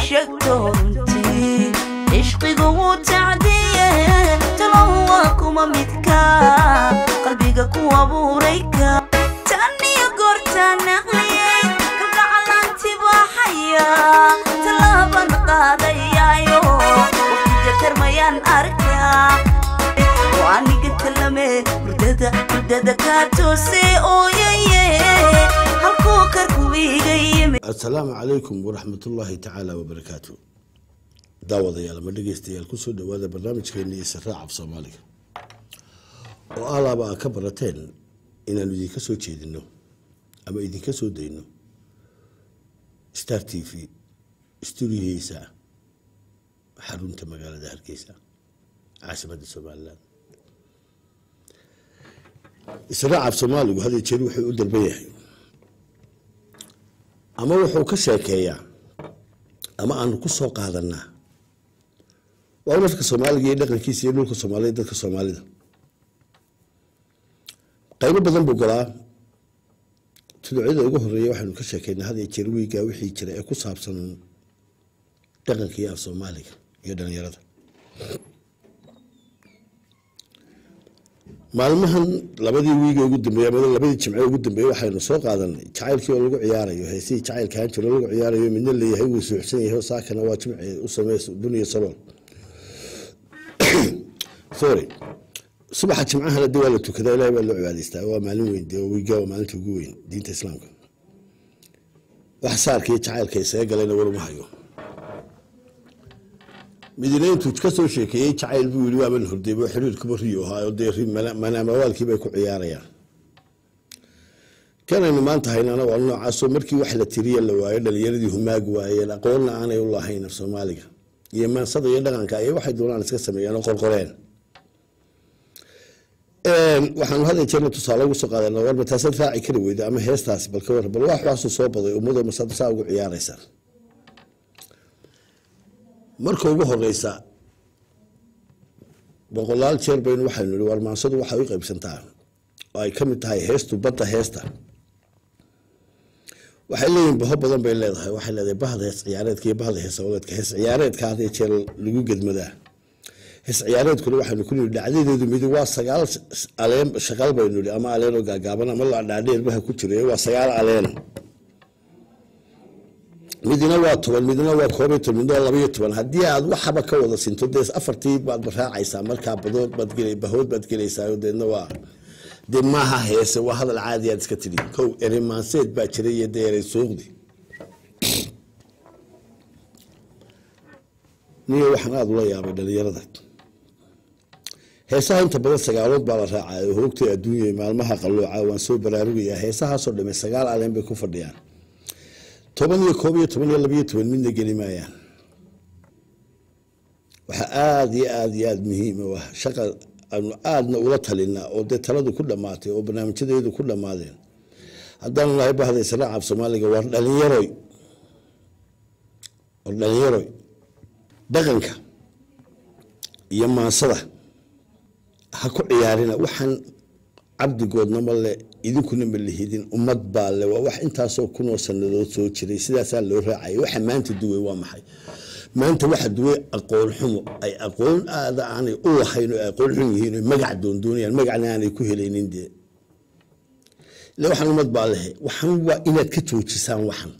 sheegto runtii cishqigu wuu tacdiye talow waa kuma midka qalbiga ku abuurayka tan iyo goortaan naqliyey kalgacalanti baxaya tallaaban qaadayaayo waqtiga tarmayaan arkaa oo aniga talame hurdada hurdada kaa toose ooyaye halkuu karku iga yimi asalaamu calaykum waraxmatullaahi tacaala wabarakaatu daawadayaal ama dhegeystayaal kusoo dhawaada barnaamijkeena israac af soomaaliga oo alaaba aa ka barateen inaanu idinka soo jeedino ama idinka soo dayno star t v stuudiyihiisa xarunta magaalada hargeysa caasimada somalilan israac af soomaaligu had iyo jeer wuxuu u dalban yahay ama wuxuu ka sheekeeyaa ama aanu ku soo qaadanaa waa dadka soomaaliga iyo dhaqankiisa iyo dhulka soomaalida dadka soomaalida qaybo badan buu galaa tuducyada ugu horeeya waxaynu ka sheekeynaa had iyo jeer wiiga wixii jira ee ku saabsan dhaqanka iyo af soomaaliga iyo dhalinyarada maalmahan labadii wiiga ugu dambeeye ama labadii jimce ugu dambeeye waxaynu soo qaadanay jacaylkii oo lagu ciyaarayo heesihii jacaylka ahaan jiro lagu ciyaarayo midna leeyahay wuu suuxsan yahay saakana waa jimce u sameys buniya salool sorry subaxa jimcahana de waa la tukadaa ilahay baa loo cibaadaystaa waa maalin weyn de wiiga waa maalinta ugu weyn diinta islaamka wax saarka iyo jacaylka isaga galayna waruma hayo midina intuu ka soo sheekeeyey jacayl buu yii waaban hordeybo xiriirkuba riyo ahaayo dee manaamawaalkii bay ku ciyaarayaan kanaynu maanta haynana waa noocaasoo markii wax la tiriya la waayo dhalinyaradii humaag waayeen aqoonna aanay u lahayn af soomaaliga iyo maansada iyo dhaqanka ay waxay doonaan iska sameeyeen oo qorqoreen waxaanu had jeerna tusaale ugu soo qaadana warba taasaad raaci kari weyda ama heestaasi balka war bal wax waxaasuu soo baday ummado masada saa ugu ciyaaraysa marka ugu horeysa boqolaal jeer baynu waxaynu nihi war maansadu waxay u qaybsantaa oo ay ka mid tahay heestu badda heesta waxay leeyihin baho badan bay leedahay waxay leedahay bahda hees ciyaareedka iyo bahda hees awadeedka hees ciyaareedka had iyo jeer lagu gedmadaa hees ciyaareedkuna waxaynu ku nihi dhacdadeedu midi waa sagaal aleen shaqal baynu nihi ama aleenoo gaagaaban ama dhaadheerbaha ku jira waa sagaal aleen midna waa toban midna waa koob iyo toban midna waa labaiyo toban haddii aad waxaba ka wada sinto dee afartii baad raacaysaa markaa badood baad gel bahood baad gelaysaa deedna waa dee maaha heese waa hadal caadi aad iska tidhi kow eremaanseed baa jiray iyo dee erey suuqdi niyo waxaan aada ula yaabay dhalinyarada heesaha inta badan sagaalood baa la raacay oo hoogtay adduunya maalmaha qalooca waan soo baraarugayaa heesahaasoo dhame sagaal aleen bay ku fadhiyaan toban iyo koob iyo toban iyo labiyo toban midna geli maayaan waxaa aada iyo aada iyo aada muhiim u ah shaqa aanu aadna ula talinaa oo dee taladu ku dhammaatay oo barnaamijyadeedu ku dhammaadeen haddaanu nahay bahda israac af soomaaliga war dhalinyaroy war dhalinyaroy dhaqanka iyo maansada ha ku ciyaarina waxaan cabdigoodna ma le idinkuna ma lihidin ummad baa le waa wax intaasoo kunoo sanadood soo jiray sidaasaa loo raacaya waxa maanta duway waa maxay maanta waxa duway aqoon xumo ay aqoon aada aanay u lahayn oo ay aqoon xun yihiin oo magac doondoonayaan magacna aanay ku helaynin dee ile waxaan ummad baa lehe waxan waa inaad ka joojisaan waxan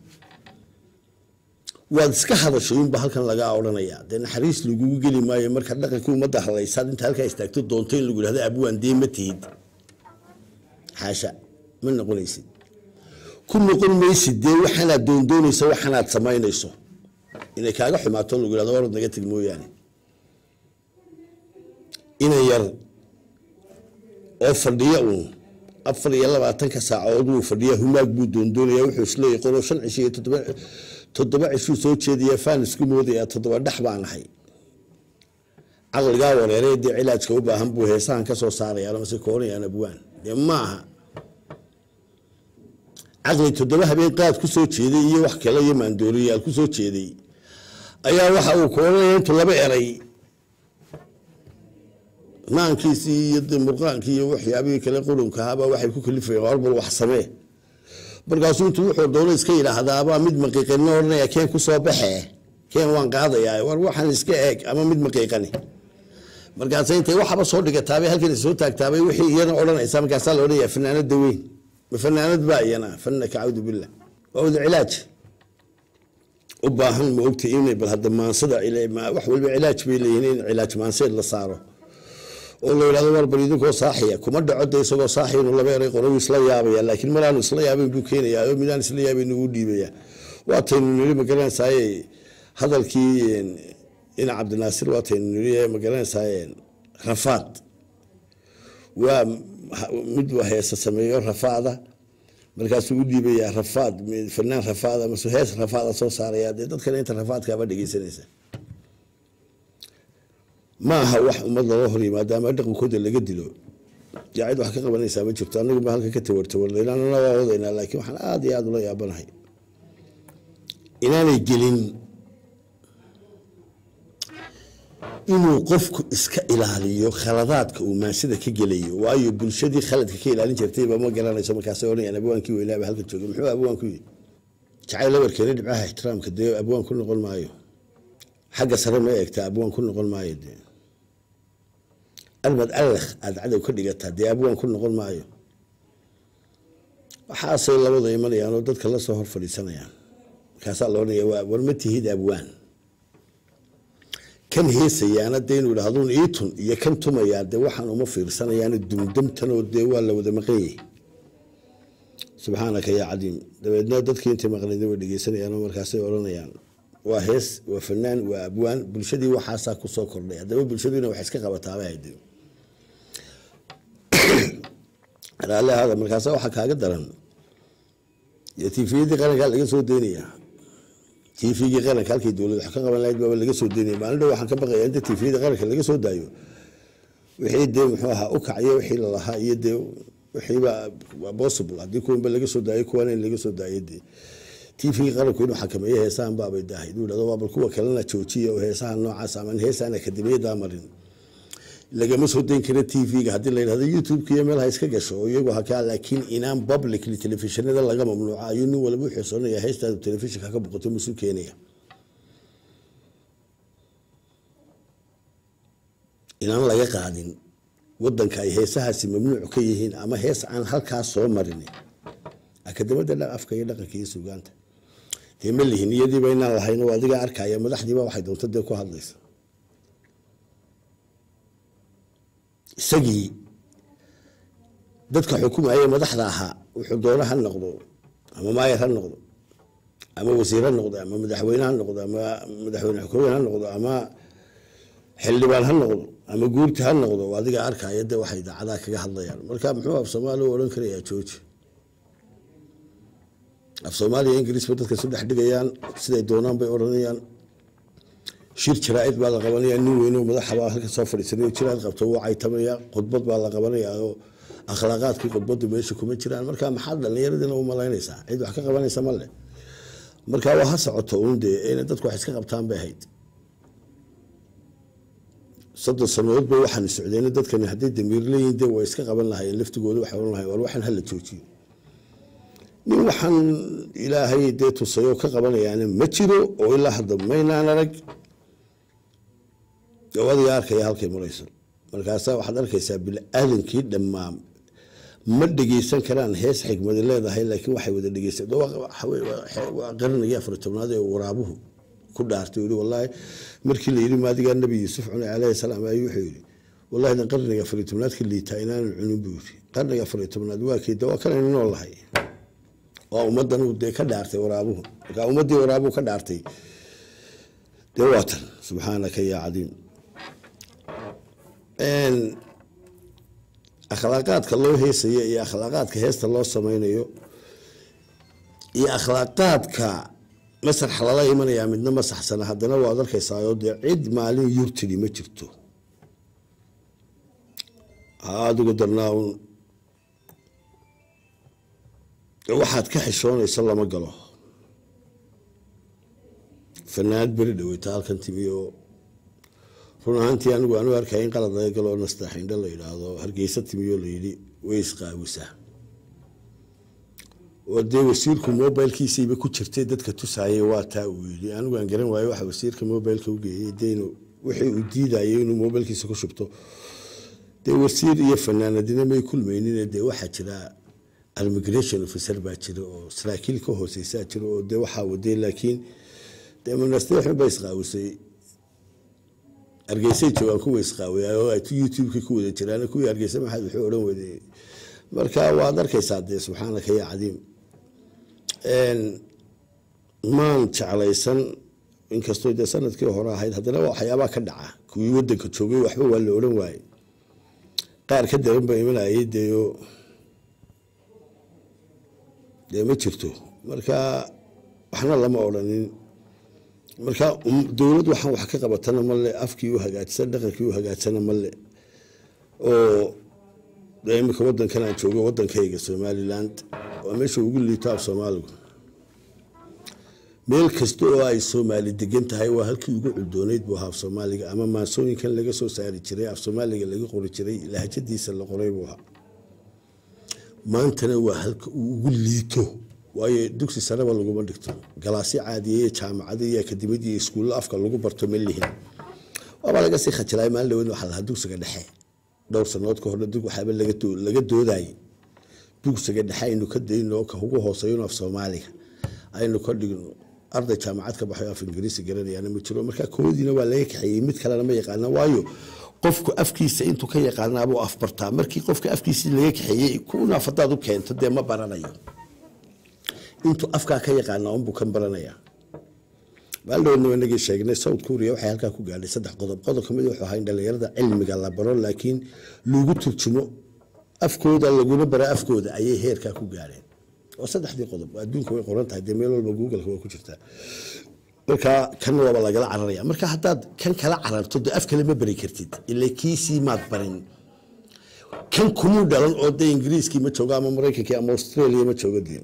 waad iska hadashay unba halkan lagaa odhanayaa dee naxariis lagugu geli maayo marka dhaqankii ummadda hadlaysaad inta halkaa istaagto doonto in lagu yihahdo abwaan dee ma tihid xaasha ma noqonaysid ku noqon maysid dee waxaanaad doondoonaysa waxaanaad samaynayso inay kaaga xumaato lagu yihahdo warad naga teg mooyaane inan yar oo fadhiya uun afar iyo labaatanka saacadood wuu fadhiya humaag buu doondoonaya wuxuu isleeyahy qolo shan cisho iyo toddoba toddoba cishuu soo jeedaya faan isku moodaya toddoba dhex baan ahay caqligaa wareeree dee cilaajka u baahan buu heesahan ka soo saarayaan mase koonayaan abwaan dee maaha caqli toddoba habeen qaad ku soo jeeday iyo wax kale iyo maandooriyaal ku soo jeeday ayaa waxa uu koonaya intuu laba eray maankiisii iyo de murqaankii iyo waxyaabihii kale qurunka ahaabaa waxay ku kalifayeen warbal wax samee markaasuu intuu wuxuu doono iska yidhaahdaabaa mid maqiiqino odhanaya keen ku soo baxee keen waan qaadayaa war waxaan iska eeg ama mid maqiiqani markaasa intay waxaba soo dhigataabay halkan soo taagtaabay wixii iyana odhanaysa markaasaa la odhanaya fanaanada weyn ma fanaanad baa iyana fanaka cawdu billah waa wada cilaaj u baahan ma ogta inay bal hadda maansada wax walba cilaaj bay leeyihiin in cilaaj maanseed la saaro oo la yidhahdo war bal idinkoo saaxiya kuma dhaco de isagoo saaxiya inuu laba eray qoro isla yaabaya laakiin maraanu isla yaabayn buu keenayaa oo midaan isla yaabayn ugu dhiibaya waataynu niri magaranaysaay hadalkii ina cabdinaasir waataynu niri magaranaysaay rafaad waa mid heesa sameeyo rafaada markaasuu u dhiibayaa rafaad fanaan rafaada mase hees rafaada soo saaraya dee dadkana inta rafaadkaaba dhegeysanaysa ma aha wax ummad looga hor yimaado ama dhaqankooda laga dilo yaa cid wax ka qabanaysaa ma jirto anagu ba halka ka tawartawarlaynana waa wadaynaa laakiin waxaan aada iyo aada ula yaabanahay inaanay gelin inuu qofku iska ilaaliyo khaladaadka uu maansida ka gelayo waayo bulshadii khaladka ka ilaalin jirtayba ma garanayso markaasay odhanayaan abwaankii weynaaba halka joogay muxuu abwaanku yidhi jacayl labarkeena dhibcaha ixtiraamka dee abwaan ku noqon maayo xagga sare ma eegtaa abwaan ku noqon maayo dee almad allakh aada cadow ka dhigataa dee abwaan ku noqon maayo waxaasay labada imanayaan oo dadka lasoo hor fadhiisanayaan markaasaa la odhanaya waa war ma tihid abwaan kan heesayaana dee inuu idhahduun iitun iyo kan tumayaa dee waxaan uma fiirsanayaana dumdamtanoo dee waa la wada maqan yahay subxaanaka yaa cadiim dabeedna dadkii intay maqnayd way dhegeysanayaan oo markaasay odhanayaan waa hees waa fanaan waa abwaan bulshadii waxaasaa kusoo kordhay haddaba bulshadiina wax iska qabataaba hayde raalli ahaada markaasa waxaa kaaga daran tifiyadii qarankaa laga soo deynaya tifigii qaranka halkii dowlad wax ka qaban lahayd baaba laga soo deynaya maalin dhow waxaan ka baqaya inta tifiyadii qaranka laga soo daayo wixii dee muxuu ahaa u kacyo wixii lalahaa iyo dee wixiiba waa possible haddii kuwanba laga soo daayo kuwana in laga soo daayo dee tvgii qaranku inuu xakameeyo heesahan baabay dahay inuu dhahdo waa bal kuwa kalena joojiya oo heesaha noocaas ama heesaan akademiyadaa marin lagama soo dayn kara tvga haddii la yidhahdo youtube-ka iyo meelaha iska gasho oo iyagu hakaa laakiin inaan publicly telefishinada laga mamnuuca ayuu nin walba u xisoonaya heestaadu telefishinka ka boqoto masuu keenaya inaan laga qaadin wadanka ay heesahaasi mamnuuc ka yihiin ama hees aan halkaas soo marin akademada afka iyo dhaqanka iyo sugaanta dee ma lihin iyadiiba inaan lahayn oo adiga arkaya madaxdiiba waxay doonto dee ku hadlaysa isagii dadka xukumaya madaxda ahaa wuxuu doono ha noqdo ama maayar ha noqdo ama wasiir ha noqdo ama madaxweyne ha noqdo ama madaxweyne xukooyin ha noqdo ama xildhibaan ha noqdo ama guurti ha noqdo adiga arkaya de waxay idaacadaha kaga hadlayaan marka muxuu af soomaaliya u odhan karayaa jooji af soomaaliya ingiriisba dadka isu dhex dhigayaan siday doonaan bay odhanayaan shir jaraa'id baa la qabanaya nin weyne oo madaxa baa halka soo fadhiisanay jiraad qabto wuu caytamaya khudbad baa la qabanaya oo akhlaaqaadkii khudbadu meesha kuma jiraan marka maxaad dhallinyaradina u malaynaysaa cid wax ka qabanaysa ma leh marka waa ha socoto uun dee inay dadku wax iska qabtaan bay ahayd soddon sanadood bay waxaan socdeen dadkani hadday damiir leeyihin dee way iska qaban lahayeen laftigooda waxay ohan lahayen war waxaan hala joojiyo nin waxaan ilaahay dee tusayoo ka qabanayaana ma jiro oo ilaa hadda maynaan arag adiga arkaya halkay marayso markaasa waxaad arkaysaa bini-aadankii dhammaan ma dhegeysan karaan hees xikmadi leedahay laakiin waxay wada dhegeysan waa qaranaya afar tobnaad ee waraabuhu ku dhaartay yii wallaahi markii la yidhi maadigaa nabi yuusuf cune calayhi salaam ayuu wuxuu yidhi wallahi dan qarniga afar tobnaadka liitaa inaanan cunin buu yidhi qarniga afar tobnaad waa keeda waa kanaynu nool lahay waa ummadan uu dee ka dhaartay waraabuhu markaa ummaddii waraabuhu ka dhaartay dee waa tan subxaanaka yaa cadiim akhlaaqaadka loo heesayo iyo akhlaaqaadka heesta loo sameynayo iyo akhlaaqaadka masraxa lala imanayaa midna ma saxsana haddana waad arkaysaayoo dee cid maalin yurtidi ma jirto ha adigu darnaa un waxaad ka xishoonaysa lama galo fanaanad beri dhaweyta halkan timi oo run ahaantii anigu aanu arkaya in qalad laga galo nastaxindho la yidhaahdo hargeysa timiyo layidhi way isqaawisaa oo dee wasiirku mobilkiisiiba ku jirtay dadka tusaayay waa taa uu yidhi anigu aan garan waayo waxa wasiirka mobilka u geeyey dee inuu wixii uu diidayay inuu mobilkiisa ku shubto dee wasiir iyo fanaanadina may kulmaynin dee waxaa jira immigration officer baa jira oo saraakiil ka hooseysaa jira oo dee waxaa waday laakiin dee manasteexun ba isqaawisay hargeysay joogaan kuwa isqaawiyaa oo ay youtube-ka ku wada jiraan kuwii hargeysa maxaad wuxuu odhan waday marka waad arkaysaa dee subxaanaka ya cadiim maan jeclaysan inkastoo dee sanadkii hore ahayd haddana waxyaabaa ka dhaca kuwii wadanka joogay waxba waa la odhan waaye qaar ka daran ba imanayay deeyo dee ma jirto marka waxna lama odhanin marka dowlad waxaan wax ka qabatana male afkii u hagaajsan dhaqankii u hagaagsana male oo imika wadankan aan joogo wadankayga somaliland waa meesha ugu liito af soomaaligu meel kasta oo ay soomaali degan tahay waa halkii ugu culdooneyd buu ahaa af soomaaliga ama maansooyinkan laga soo saari jiray af soomaaliga laga qori jiray lahjadiisa la qoray buu ahaa maantana waa halka uu ugu liito waayo dugsi sareba laguma dhigto galaasyo caadiya iyo jaamacada iyo akademiyada iyo iskuulla afka lagu barto ma lihin waabaa laga sii khajilay maalin dhaweyn waxaa lahaa dugsiga dhexe dhowr sanood ka horna dug waxaaba laga doodayay dugsiga dhexe aynu ka dayno ka ugu hooseeyno af soomaaliga aynu ka dhigno arday jaamacad ka baxay af ingiriisi garanayaana ma jiro marka koodiina waa laga kaxeeyey mid kalena ma yaqaana waayo qofku afkiisa intuu ka yaqaanaabuu afbartaa markii qofka afkiisii laga kaxeeyey kunaaf hadaad u keento dee ma baranayo intuu afkaa ka yaqaana unbuu kan baranayaa maaldhowna inagii sheegnay south korea waxay halkaa ku gaadhay saddex qodob qodob kamid wuxuu ahaa in dhalinyarada cilmiga la baro laakiin lagu turjumo afkooda laguna bara afkooda ayay heerkaa ku gaadheen oo saddexdii qodob adduunka way qoran tahay dee meel walba googleka way ku jirtaa marka kan waaba lagala cararaya marka haddaad kan kala cararto dee af kale ma bari kartid ila kiisii maad barin kan kumuu dhalan oo dee ingiriiskii ma joogo ama maraykankii ama australia ma joogo dee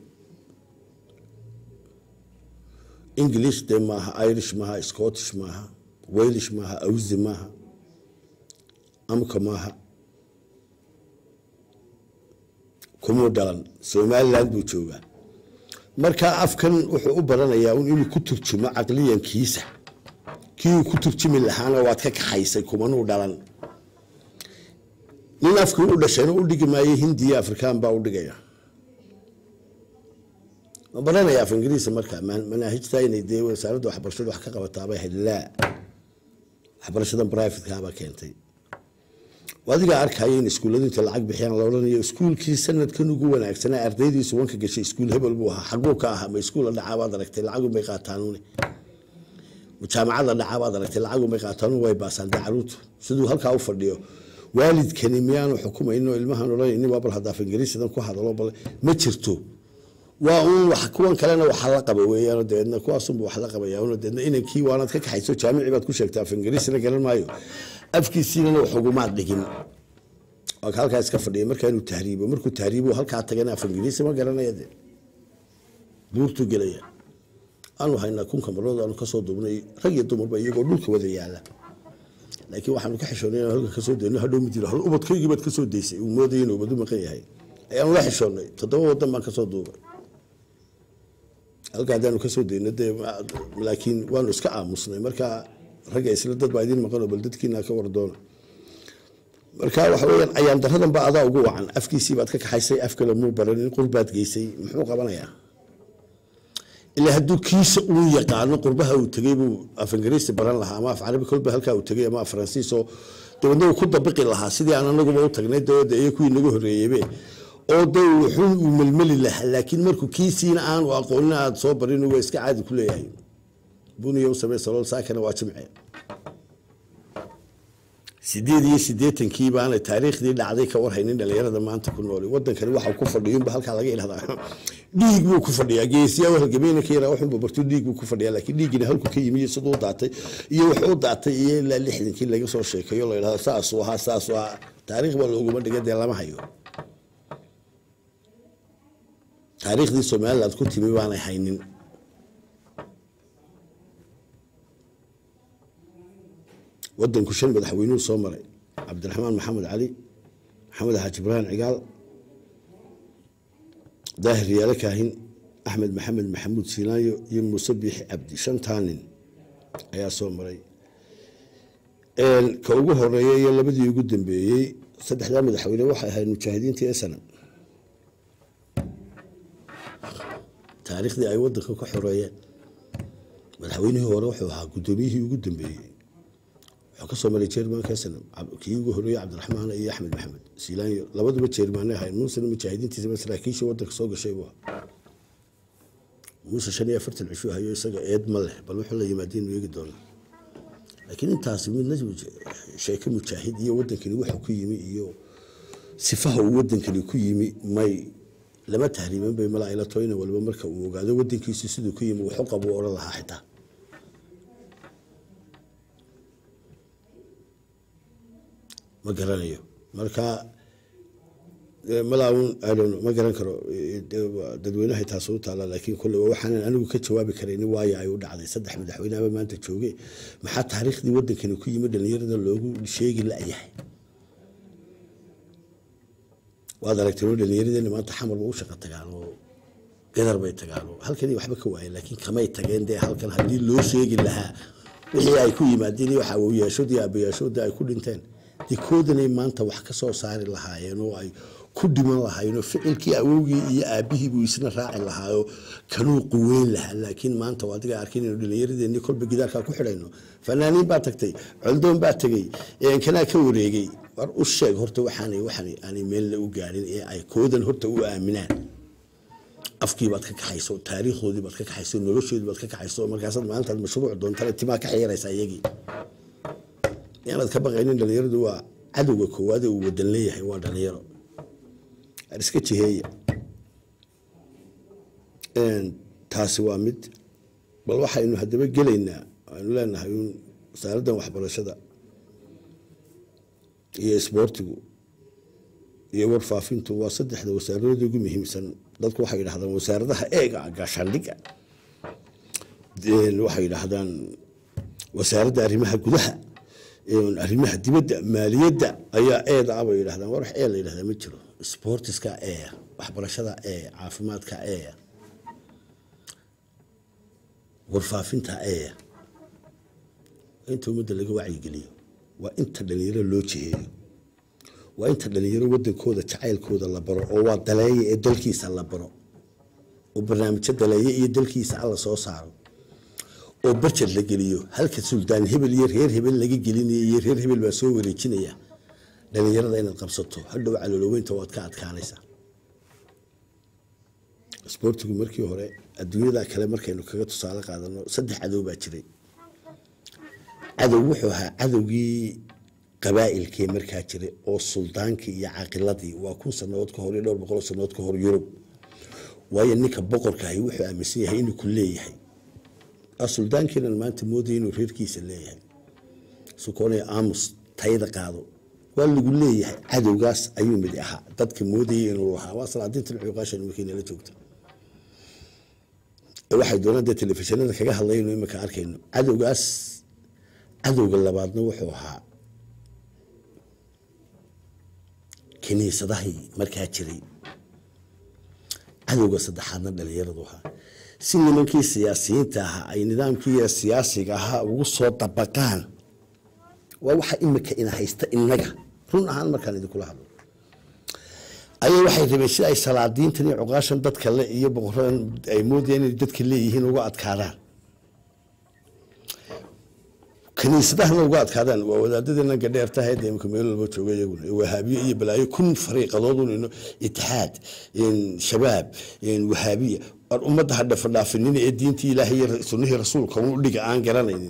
english dee maaha irish maaha scottish maaha walish maaha awsi maaha amka maaha kumuu dhalan somaliland buu joogaa marka afkan wuxuu u baranayaa un inuu ku turjumo caqliyankiisa kii uu ku turjumi lahaana waad ka kaxaysay kumanuu dhalan nin afkii u dhashayna u dhigi maayo hindiya afrikaan baa u dhigaya ma baranaya af ingiriisa marka manaahijta inay dee wasaaradda waxbarashada wax ka qabataabay ahayd laa waxbarashadan brivatekaabaa keentay adigaa arkaya in iskuulladu inta lacag bixiyaan la odhanayo iskuulkii sanadkan ugu wanaagsanaa ardaydiisu wanka gashay iskuul hebel buu ahaa xaguu ka ahaa ma iskuulla dhacaabaad aragtay lacagunbay qaataanuune jaamacadda dhacaabaad aragtay lacagunbay qaataanuun way baasaan dee caruurtu siduu halkaa u fadhiyo waalidkani miyaanu xukumayno ilmahan odhanayni waa bal hadda af ingiriisidan ku hadalo bal ma jirto waa uun wax kuwan kalena waxa la qaba weeyaan dabeedna kuwaasunba wax la qabaya un dabeedna inankii waanaad ka kaxayso jaamici baad ku sheegtaa af ingiriisina garan maayo afkiisiinana wax ugumaad dhigin waa ka halkaa iska fadhiya markaa inuu tahriibo markuu tahriibo halkaa tagana af ingiriisi ma garanaya de buurtuu gelaya aanu haynaa kun kamarood aanu kasoo duubnay rag iyo dumarba iyagoo dhulka wada yaala laakiin waxaanu ka xishoonay inaan halka kasoo dayno hadhow mid yidhi hal ubadkaygii baad kasoo daysay uu moodaya inuu ubadu maqan yahay ayaanu la xishoonnay toddoba wadan baan kasoo duubay halka haddaanu kasoo dayno dee laakiin waanu iska aamusnay marka ragga isla dad baa idiin maqanoo bal dadkiina ka wardoona marka waxa weyaan ayaan daradan ba adaa ugu wacan afkiisii baad ka kaxaysay af kale muu baranin qurbaad geysay muxuu qabanayaa ilaa hadduu kiisa uu yaqaano qurbaha uu tegey buu af ingiriisi baran lahaa ama af carabi kolba halkaa uu tegey ama af faransiis oo dabeedna uu ku dabiqi lahaa sidii aan anaguba u tagnay dawada iyo kuwii naga horreeyeybe oo de wuxuu uu melmeli lahaa laakiin markuu kiisiina aanu aqoonin aad soo barin waa iska caadi ku leeyahay buniya u samey salool saakana waa jimce sideed iyo sideetankii baana taariikhdii dhacday ka warhaynin dhalinyarada maanta ku nool wadankani waxa ku fadhiyunba halkaa laga ilahdaa dhiig buu ku fadhiyaa geesiyaa halgamayna ka yaraa waxunba bartu dhiig buu ku fadhiyaa laakiin dhiigina halku ka yimi siduu u daatay iyo wuxuu u daatay iyo ilaa lixdankii laga soo sheekeeyo la yidhahdo saasuu ahaa saasuu ahaa taariikh baa looguma dhiga dee lama hayo taariikhdii somaliland ku timi baanay haynin wadanku shan madaxweynuhu soo maray cabdiraxmaan maxamed cali maxamed xaaji ibraahim cigaal daahir yaale kaahin axmed maxamed maxamuud siinaayo iyo muuse biixi cabdi shantaa nin ayaa soo maray ka ugu horeeya iyo labadii ugu dambeeyey saddexdaa madaxweyne waxay ahayd mujaahidiintii esanam taariikhdii ay wadanka ka xoreeyeen madaxweynihii hore wuxuu ahaa guddoomiyihii ugu dambeeyey wuxuu kasoo maray jermanka esanam kii ugu horeeyey cabdiraxmaan iyo axmed maxamed siilaanyo labaduba jermaane ahayd muusena mujaahidiintiisa saraakiishii wadanka soo gashay buu ahaa muuse shan iyo afartan cishu hayo isaga eed ma leh bal wuxuu la yimaadeen eegi doonaa laakiin intaasi midna sheeke mujaahid iyo wadankani wuxuu ku yimi iyo sifaha uu wadankani ku yimi may lama tahriiman bay malaa ila toyna waliba marka uu ogaado wadankiisu siduu ku yimi wuxu qabu odhan lahaa xitaa ma garanayo marka malaawun ma garan karo dadweynaha taas u taala laakiin kule waxaanan anigu ka jawaabi karayn waayo ay u dhacday saddex madaxweyneaba maanta jooge maxaa taariikhdii wadankani ku yimi dhalinyarada loogu sheegi la-yahay waad aragtay dhalinyaradeenna maanta xamarba u shaqa tagaan oo gadar bay tagaan oo halkani waxba ka waayeen laakiin kamay tageen dee halkan haddii loo sheegi lahaa wixii ay ku yimaadeen iyo waxa awowyaashood iyo aabayaashoodii ay ku dhinteen dee koodanay maanta wax ka soo saari lahaayeen oo ay ku dhiman lahaayeen oo ficilkii awowgii iyo aabihii buu isna raaci lahaayoo kanuu quweyn lahaa laakiin maanta adiga arkin inuu dhallinyaradeenni kolba gidaarkaa ku xidhayno fanaaniin baa tagtay coldoon baa tegey kanaa ka wareegay war u sheeg horta waxaanay waxaan aanay meelna u gaarin ee ay koodan horta u aaminaan afkii baad ka kaxayso taariikhdoodii baad ka kaxayso noloshoodii baad ka kaxayso markaasaad maalintaad mashruuc doontana timaa ka xiyaraysa iyagii inaad ka baqaynin dhalinyaradu waa cadowga koowaad ee uu wadan leeyahay waa dhalinyaro iska jiheeya taasi waa mid bal waxaynu haddaba gelaynaa aynu leenahay un wasaaraddan waxbarashada iyo isboortigu iyo warfaafintu waa saddexda wasaaradood ugu muhiimsan dadku waxay yidhahdaan wasaaradaha eega gaashaandhiga waxay yidhaahdaan wasaaradda arrimaha gudaha arrimaha dibadda maaliyadda ayaa eeda ah bay yidhahdaan war wax ee la yidhahdaa ma jiro sportiska ee waxbarashada ee caafimaadka ee warfaafinta ee inta ummadda laga wacyigeliyo waa inta dhalinyaro loo jiheeyo waa inta dhalinyaro wadankooda jacaylkooda la baro oo waa daleeya ee dalkiisa la baro oo barnaamijyo daleeya iyo dalkiisa alla soo saaro oo barjad la geliyo halka suldaan hebel iyo reer hebel laga gelinaya iyo reer hebel baa soo wareejinaya dhalinyarada inaad qabsato hadhow calooloweynta waad ka adkaanaysaa isboortigu markii hore adduunyada kale markaynu kaga tusaale qaadano saddex cadow baa jiray cadow wuxuu ahaa cadowgii qabaa'ilkee markaa jiray oo suldaankii iyo caqiladii waa kun sanadood ka hor iyo dhowr boqol sanadood ka hor yurub waayo ninka boqorkaahi wuxuu aaminsan yahay inuu ku leeyahay suldaankiinan maanta moodaya inuu reerkiisa leeyahay sukoonaya aamus tayada qaado waa lagu leeyahay cadowgaas ayuu mid ahaa dadka moodayay inuu lahaa waa salaadiintan cuuqaashan markaynala joogta waxay doonaan dee telefishinada kaga hadlayno imika arkayno cadowgaas cadowga labaadna wuxuu ahaa kiniisadahii markaa jiray cadowga saddexaadna dhalinyaradu ahaa si nimankii siyaasiyiinta ahaa ay nidaamkii siyaasiga ahaa ugu soo dabaqaan waa waxa imika ina haysta inaga run ahaan markaan idinkula hadlo ayaa waxay rabeen si ay salaadiintan iyo cuqaashan dadka le iyo boqoradan ay moodayaan inay dadka leeyihiin uga adkaadaan kaniisadahana uga adkaadaan waa wadaadadeena gadheertaha ee imika meel walba jooga iyaguna wahaabiye iyo balaayo kun fariiqadoodun ino itixaad shabaab wahaabiya war ummadda ha dhafadhaafinina ee diintii ilaahay iyo sunnihii rasuulka u dhiga aan garanaynin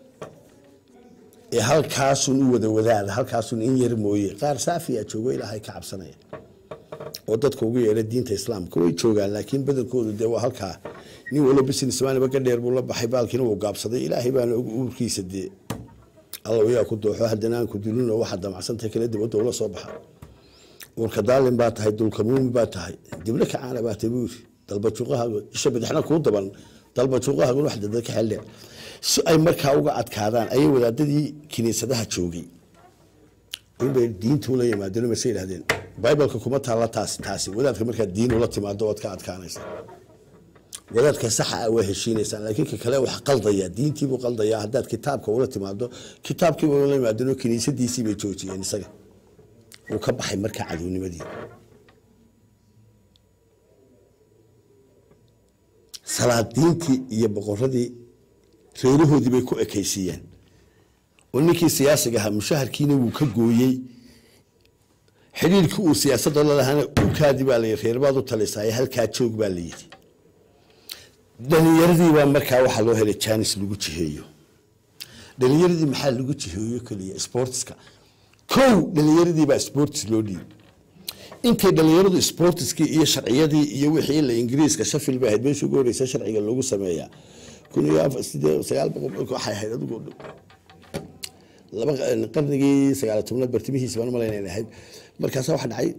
ee halkaasun u wada wadaada halkaasun in yar mooye qaar saafiya joogo ilaahay ka cabsanaya oo dadka ugu yeedha diinta islaamka way joogaan laakiin badankoodu dee waa halkaa nin walo businessmanba ka dheer buu la baxay baalkiina wuu gaabsaday ilaahay baana uurkiisa dee alla yaa ku dooxo haddana aan ku dulin oo waxaad damacsantahay kala dibadda ula soo baxa uurka daalin baa tahay dulkamuumi baa tahay dibna kacaana baa tahay buuri dalbajuuqahaagu isha badaxna kuu daban dalbajuuqahaagun wax dada ka xeldheer si ay markaa uga adkaadaan ayay wadaadadii kiniisadaha joogay inbay diintu la yimaadeen mase yidhahdeen bibleka kuma taalla taasi taasi wadaadka markaad diin ula timaado waad ka adkaanaysa wadaadka saxa ah waa heshiinaysaan laakiin ka kale wax qaldaya diintiibuu qaldaya haddaad kitaabka ula timaado kitaabkiiba ula yimaadeen oo kiniisadiisii bay joojiyeen isaga uu ka baxay markaa cadownimadii salaadiintii iyo boqoradii reerahoodii bay ku ekaysiiyeen oo ninkii siyaasiga ahaa mushaharkiina wuu ka gooyey xidhiirkii uu siyaasadda la lahaana ukaadi baa layidhi reerbaad u talisaaye halkaa joog baa la yidhi dhalinyaradii baa markaa waxaa loo helay janis lagu jiheeyo dhalinyaradii maxaa lagu jiheeyo keliya sportska kow dhalinyaradii baa sports loo dhiib intay dhalinyaradu sportiskii iyo sharciyadii iyo wixii la ingiriiska shafil bay ahayd meeshii ugu horeysa sharciga loogu sameeyaa kun iyo afar sidee sagaal boqol waxay ahayd adigu laba qarnigii sagaal tobnaad bartimihiisa baan malayna inay ahayd markaasa waxa dhacay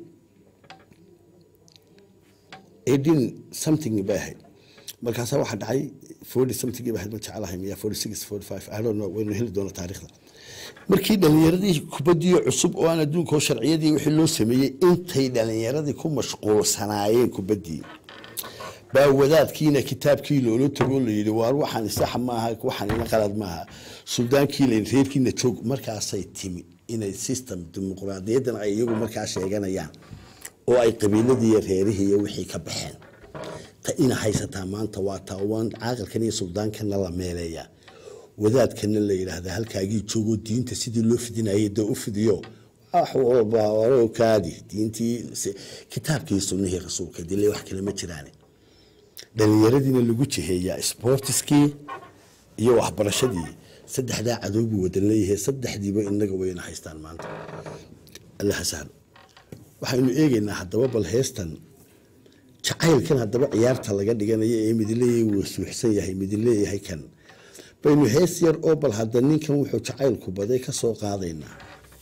eighteen something bay ahayd markaasa waxa dhacay forty something bay ahayd ma jecelahay miya forty six forty five I don't know waynu heli doona taariikhda markii dhalinyaradii kubadii cusub oo aan adduunka oo sharciyadii wixii loo sameeyey intay dhalinyaradii ku mashquulsanaayeen kubadii baa wadaadkiina kitaabkii loola tago la yidhi waar waxaan sax maaha waxaan ina qalad maaha suldaankii la reerkiina joog markaasay timi inay system dimuqraadiyadan ay iyagu markaa sheeganayaan oo ay qabiiladii iyo reerihii iyo wixii ka baxeen ta ina haysataa maanta waa taawaan caaqilkan iyo suldaankana la meeleeyaa wadaadkana la yidhaahdaa halkaagii joogoo diinta sidii loo fidinayay dee u fidiyo wax walba hore kaadi diintii kitaabkii sunnihii rasuulka dile wax kale ma jiraane dhalinyaradiina lagu jiheeyaa sportiskii iyo waxbarashadii saddexdaa cadow buu wadan leeyahay saddexdiiba inaga wayna haystaan maanta allaha sahlo waxaynu eegaynaa haddaba bal heestan jacaylkan haddaba ciyaarta laga dhiganayo ee midileeyahay wuu suuxsan yahay midileeyahay kan baynu hees yar oo bal hadda ninkan wuxuu jacaylku baday ka soo qaadaynaa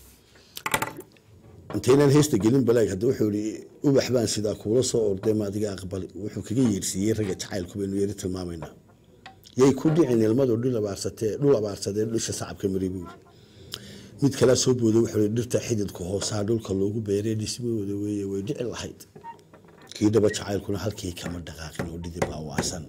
intaynaan heesta gelin balaag hadda wuxuu ihi ubax baan sidaa kuula soo orday ma adiga aqbali wuxuu kaga yeersiiyey ragga jacaylku baynu yari tilmaamaynaa yay ku dhicin ilmadu dhul abaarsatee dhul abaarsadee dhisha sacabka mari buuri mid kalaa soo booday wuxuu ihi dhirta xididka hoosaa dhulka loogu beeree dhismahooda weeye way dhici lahayd kii dhaba jacaylkuna halkii kama dhaqaaqin oo dhidib baa waasan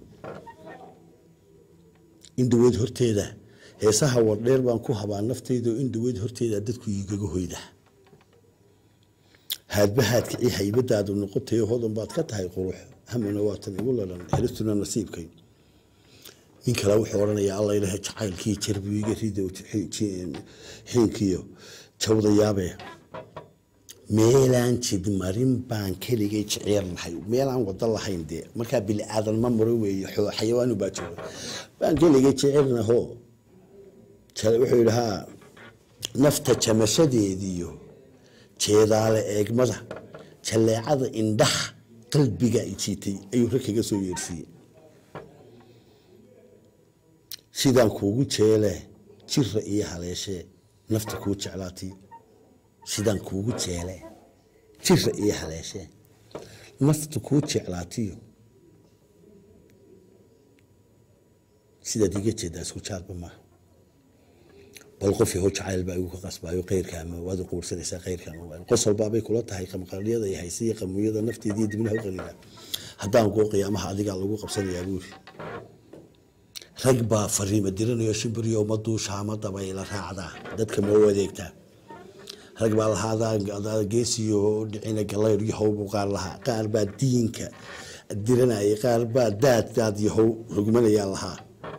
indhaweyd horteeda heesaha wardheer baan ku habaa naftayda indhaweyd horteeda dadku igaga hoyda haadbahaadka ii haybadaadu noqotay hodan baad ka tahay qurux hamana waatan igu lalan helistuna nasiibkay nin kale wuxuu odhanayaa alla ilaha jacaylkii jarbiga rida xiinkiyo jawda yaabe meelaan jid marin baan keligay jeceer lahay meelaan wada lahayn dee markaa bili aadan ma maro weeye xayawaanu baa jooga baan keligay jecernaho wuxuu yidhi haa nafta jamashadeediyo jeedaale eegmada jaleecada indhaha qalbiga jiitay ayuu rag kaga soo yeersiiyey sidaan kuugu jeele jira iyo haleeshee nafta kuu jeclaatay sidaan kuugu jeele jira iyo haleeshee nafta kuu jeclaatiyo sidaad iga jeedaa isku jaarba maaha bal qof yahow jacayl baa igu ka qasbaayo keyrka ama waad quursanaysaa keyrka ama qosol baabay kula tahay qamqaryada iyo hayse iyo qamuyada nafteediiyo dibnaha u qaniina haddaan kuu qiyaamaha adigaa lagu qabsanayaa buuri rag baa fariima diranayo shimbiriyo ma duushaa ma dabayla raacdaa dadka ma u adeegtaa rag baa lahaadaa geesiyo dhicina galayr yahow buu qaar lahaa qaar baa diinka diranayay qaar baa daad daad yahow rugmanayaa lahaa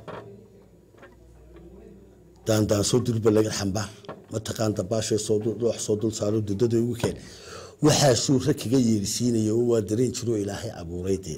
daandaansoo dulba laga xambaar mataqaan dabaashay soox soo dul saaro dudada ugu keen waxaasuu rag kaga yeerisiinaya oo waa dareen jiroo ilaahay abuuray dee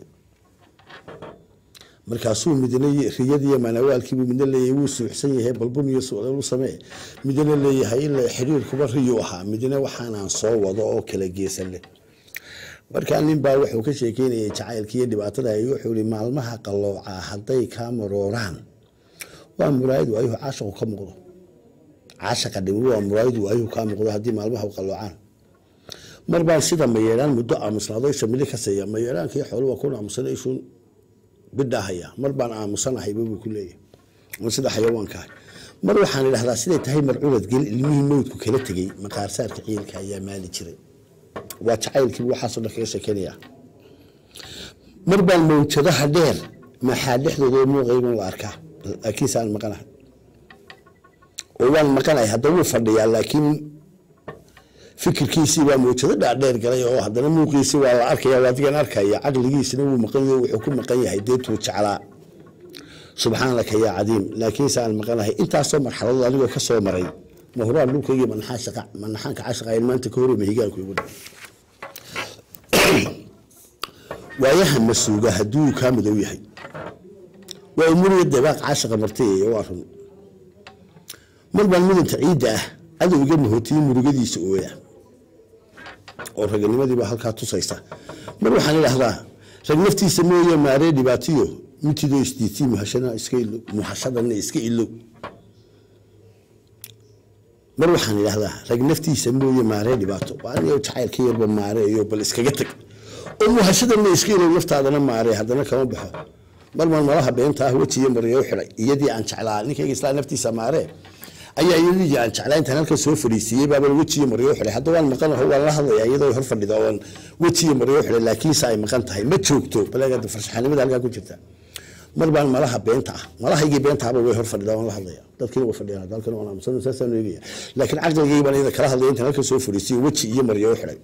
markaasuu midna riyadiiyo maanawaalkiibuu midna leeyahay wuu suuxsan yahay balbun iyo su'aal u samee midna leeyahay ilaa xiriirkuba riyu ahaa midna waxaanaan soo wado oo kala geesan leh markaa nin baa wuxuu ka sheekeynayay jacaylkii iyo dhibaatada wuxuu ihi maalmaha qalloocaa hadday kaa marooraan waa muraayad waayuhu caashaqu ka muuqdo caashaqa dhimi waa muraayad waayuhu kaa muuqdo haddii maalmaha qalloocaan mar baan sida mayeeraan muddo aamusnaado isha mili ka siiya mayeeraankii xoolu waa ku aamusan ishuun bidhaahaya mar baan aamusanahayba buu ku leeyahay sida xayawaankaah mar waxaan idhahdaa siday tahay marculad gel ilmihii mawdku kala tegey maqaarsaarka ciilka ayaa maali jiray waa jacaylkii waxaasoo dhan kaga sheekeynaya mar baan mawjadaha dheer maxaa dhexdooda muuqayban la arkaa laakiinse aan maqanahay oo waan maqanahay hadda wuu fadhiyaa laakiin fikirkiisii waa mawjado dhaadheer galay oo haddana muuqiisii waa la arkaya waa adigan arkaya caqligiisina wuu maqan yahay wuxuu ku maqan yahay deetuu jeclaa subxaanaka yaa cadiim laakiinse aan maqanahay intaasoo marxaladood anigoo ka soo maray mahuraan dhulkaygii manaxaan shaqa manaxaanka cashaqayn maanta ka hore mahigaanku igu dha waayaha masuuga hadduu kaa madow yahay waa umuriya dabaaq caashaqa martay waa run mar baan midanta ciidda ah adowga mahootiyey murugadiisa ooya oo raganimadiibaa halkaa tusaysa mar waxaan idhaahdaa rag naftiisa mooye maaree dhibaatiyo mitidoo isdiitii muhashadana iska ilow muhashadana iska ilow mar waxaan idhaahdaa rag naftiisa mooye maaree dhibaato waa aniga jacaylka yarba maareeyo bal iskaga tag oo muhashadana iska ilow naftaadana maaree haddana kama baxo mar baan malaha beenta ah wejiyo maryo xidhay iyadii aan jeclaa ninkayga islaa naftiisa maaree ayaa iyadii aan jeclaa intaan halkan soo fadhiisiiyey baaba wejiyo maryo xidhay hadda waan maqanaho waan la hadlayaa iyadoo hor fadhida oon wejiyo maryo xidhay laakiinse ay maqan tahay ma joogto baleegada farshaxanimada halkaa ku jirta mar baan malaha beenta ah malahaygii beenta ahba way hor fadhidaa waan la hadlaya dadkiina waa fadhiyaan halkan waan aamusan saasaan eegaya laakiin caqligayga baan iyada kala hadlaya intaan halkan soo fadhiisiyo weji iyo maryo xidhay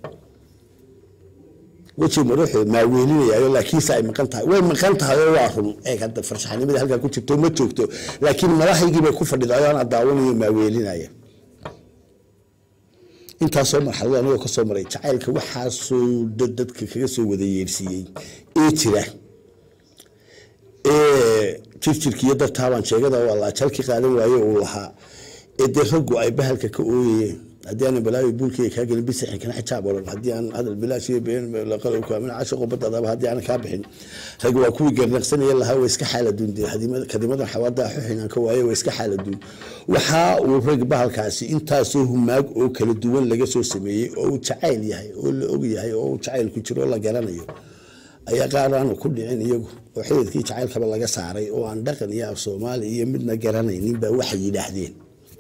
weji maruuxu maaweelinayaayo laakiinse ay maqan tahay way maqan tahay oo waa run eeg hadda farshaxanimada halkaa ku jirto ma joogto laakiin malahaygii bay ku fadhidayo aan daawanayo maaweelinaya intaasoo marxalado anigoo kasoo maray jacaylka waxaasoo dad dadka kaga soo wada yeersiiyey ee jira ee jirjirkiiyo dartaabaan sheegada oo allaajalki qaadan waaye uu lahaa ee dee raggu ay bahalka ka ooyayeen haddii aanan balaayo buulkeyga kaa gelin bisixin kana xijaab odhan haddii aan hadal bilaash iyo been laqalowka amina cashaqo badadaba haddii aanan kaa bixin rag waa kuwii garnaqsanaya lahaa waa iska xaaladuun dee kadimadan xawaada xuxinaan ka waaye waa iska xaaladuun waxaa uu rag bahalkaasi intaasoo humaag oo kala duwan laga soo sameeyey oo uu jacayl yahay oo la og yahay oo uu jacayl ku jiro oo la garanayo ayaa qaar aanu ku dhicin iyagu oo xididkii jacaylkaba laga saaray oo aan dhaqan iyo af soomaali iyo midna garanaynin baa waxay yidhaahdeen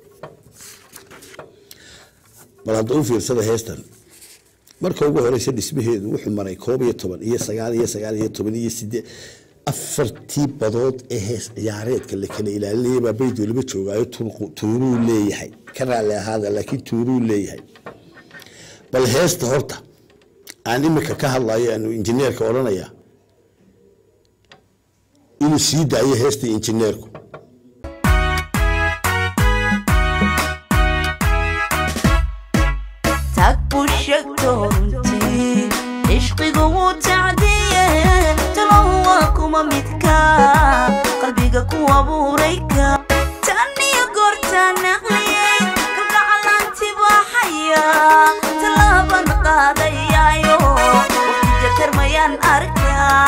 bal hadda u fiirsada heestan marka ugu horeysa dhismaheedu wuxuu maray koob iyo toban iyo sagaal iyo sagaal iyo toban iyo sideed afartii badood ee hees ciyaareedka la kala ilaalinaya baa bayd weliba joogaayo tuuruu leeyahay ka raalli ahaada laakiin tuuruu leeyahay bal heesta horta aan imika ka hadlayo aanu injineerka odhanaya inuu sii daayo heesta injineerku tag buu sheegto runtii cishqigu wuu tacdiye talow waa kuma midka qalbiga ku abuurayka tan iyo goortaan naqliyey kalgacalanti baaxaya tallaaban qaadayaayo waqtiga karmayaan arkaa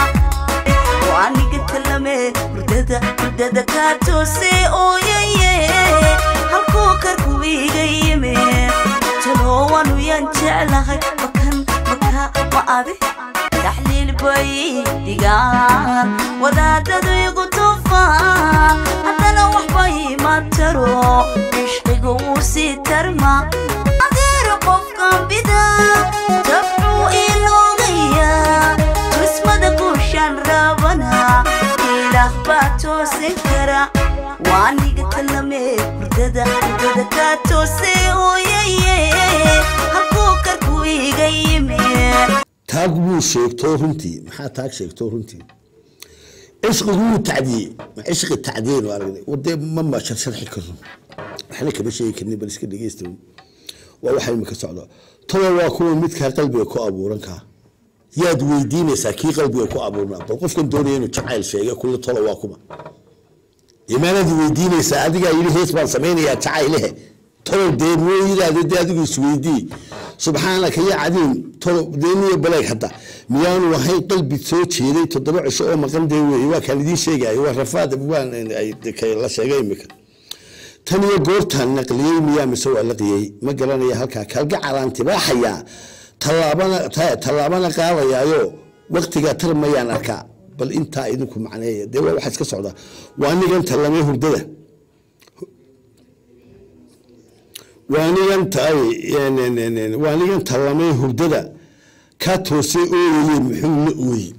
waaniga talame hurdada hurdada kaa toose ooyaye halkuu karku iga yime talowanu yaan jeclahay makan maka ma adi taxliil bay dhigaan wadaadadu igu tufaan haddana waxbay ma taro cishqigu wuu sii tarma adeero qofkan bida tabcuu iloogaya tusmada guushaan rabana ilaah baa toosin kara waaniga talame hurdada hurdada kaa toose ooyaye halkuu karku iga yime taag buu sheegtoo runtii maxaa taag sheegtoo runtii cishqigu wuu tacdiyey ma cishqi tacdiyeynu aragnay wadee mama sharxi karno waxna kama sheegi karnin bal iska dhegeysta waa waxa imika socda toba waa kuwa midkaa qalbiga ku abuuran kaa yaad weydiinaysaa kii qalbiga ku abuurnaa bal qofkan doonaya inuu jacayl sheega kulle tolo waa kuma imaanaad weydiinaysaa adigaa yidhi hees baan samaynayaa jacaylehe tolow dee mooyidaada dee adigu isweydii subxaanaka ya cadiim tolow deeniyo baleeg hadda miyaanu ahayn qalbi soo jeeday toddoba cisho oo maqan dee weeye waa kaan idiin sheegayo waa rafaad waan la sheegay imika tan iyo goortaan naqliyey miyaa mise waa laqiyey ma garanaya halkaa kalgacalaan tibaaxayaa tallaabana tallaabana qaadayaayo waqtigaa tarmayaan arkaa bal intaa idinku macneeya dee waa waxa iska socda waa nigan tallamay hurdada waa nigan taay waa nigan tallamay hurdada kaa toosay ooyaye muxuu la ooyey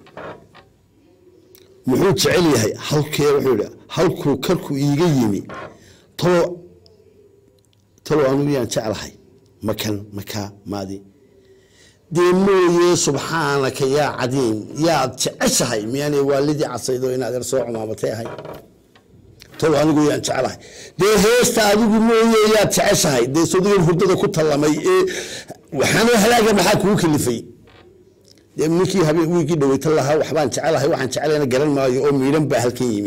muxuu jecel yahay halkee wuxuu yihi halkuu karku iiga yimi talo talo anigu yaan jeclahay makan makaa maadi dee mooye subxaanaka yaa cadiim yaad jeceshahay miyaanay waalidii casaydoo inaad er soo cumaamatay ahay talo anigu yaan jeclahay dee heesta adigu mooye yaad jeceshahay dee sodigan hurdada ku tallamay ee waxaana halaaga maxaa kugu kalifay dee ninkii habeen wiigii dhaweytan lahaa waxbaan jecelahay waxaan jecelayna garan maayo oo miidhan baa halkan yimi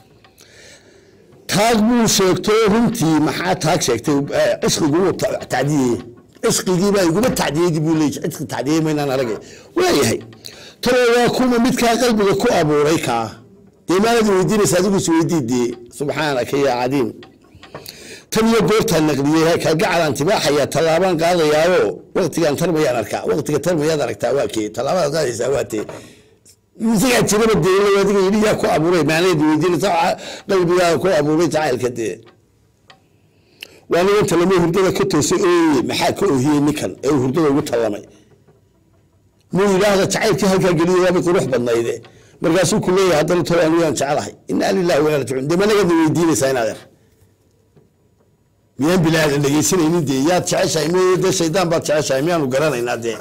taag buu sheegto runtii maxaa taag sheegtay cishqiguu tacdiyey cishqigiibaa iguma tacdiyeydi buu leeyahy cishqi tacdiyey maynaan aragay waayahay talo waa kuma midkaa qalbiga ku abuuray kaa dee maanad weydiinaysa adigu is weydii dee subxaanaka yaa cadiim tan iyo goortaa naqliyey kalgacalaan tibaaxaya tallaabaan qaadayaayo waqtigaan tarmayaan arkaa waqtiga tarmayaad aragtaa waa kee tallaabadaad qaadaysaa waa tee isagaa jiraba dee adiga yidhi yaa ku abuuray maanayd weydiinaysa qalbigaa ku abuuray jacaylka dee waa nigan talamo hurdada ka toosay ooye maxaa ka oohiyey ninkan ee uu hurdada ugu tallamay muu yidhaahda jacaylkii halkaa geliyo waabay qurux badnayde markaasuu ku leeyahay haddana tolo anigu yaan jecelahay inaa lillahi wa inaa rajicuun dee managada weydiinaysaa inaad er miyaan bilaadan dhegeysanaynin dee yaad jeceshahay m dee shaydaan baad jeceshahay miyaanu garanaynaa dee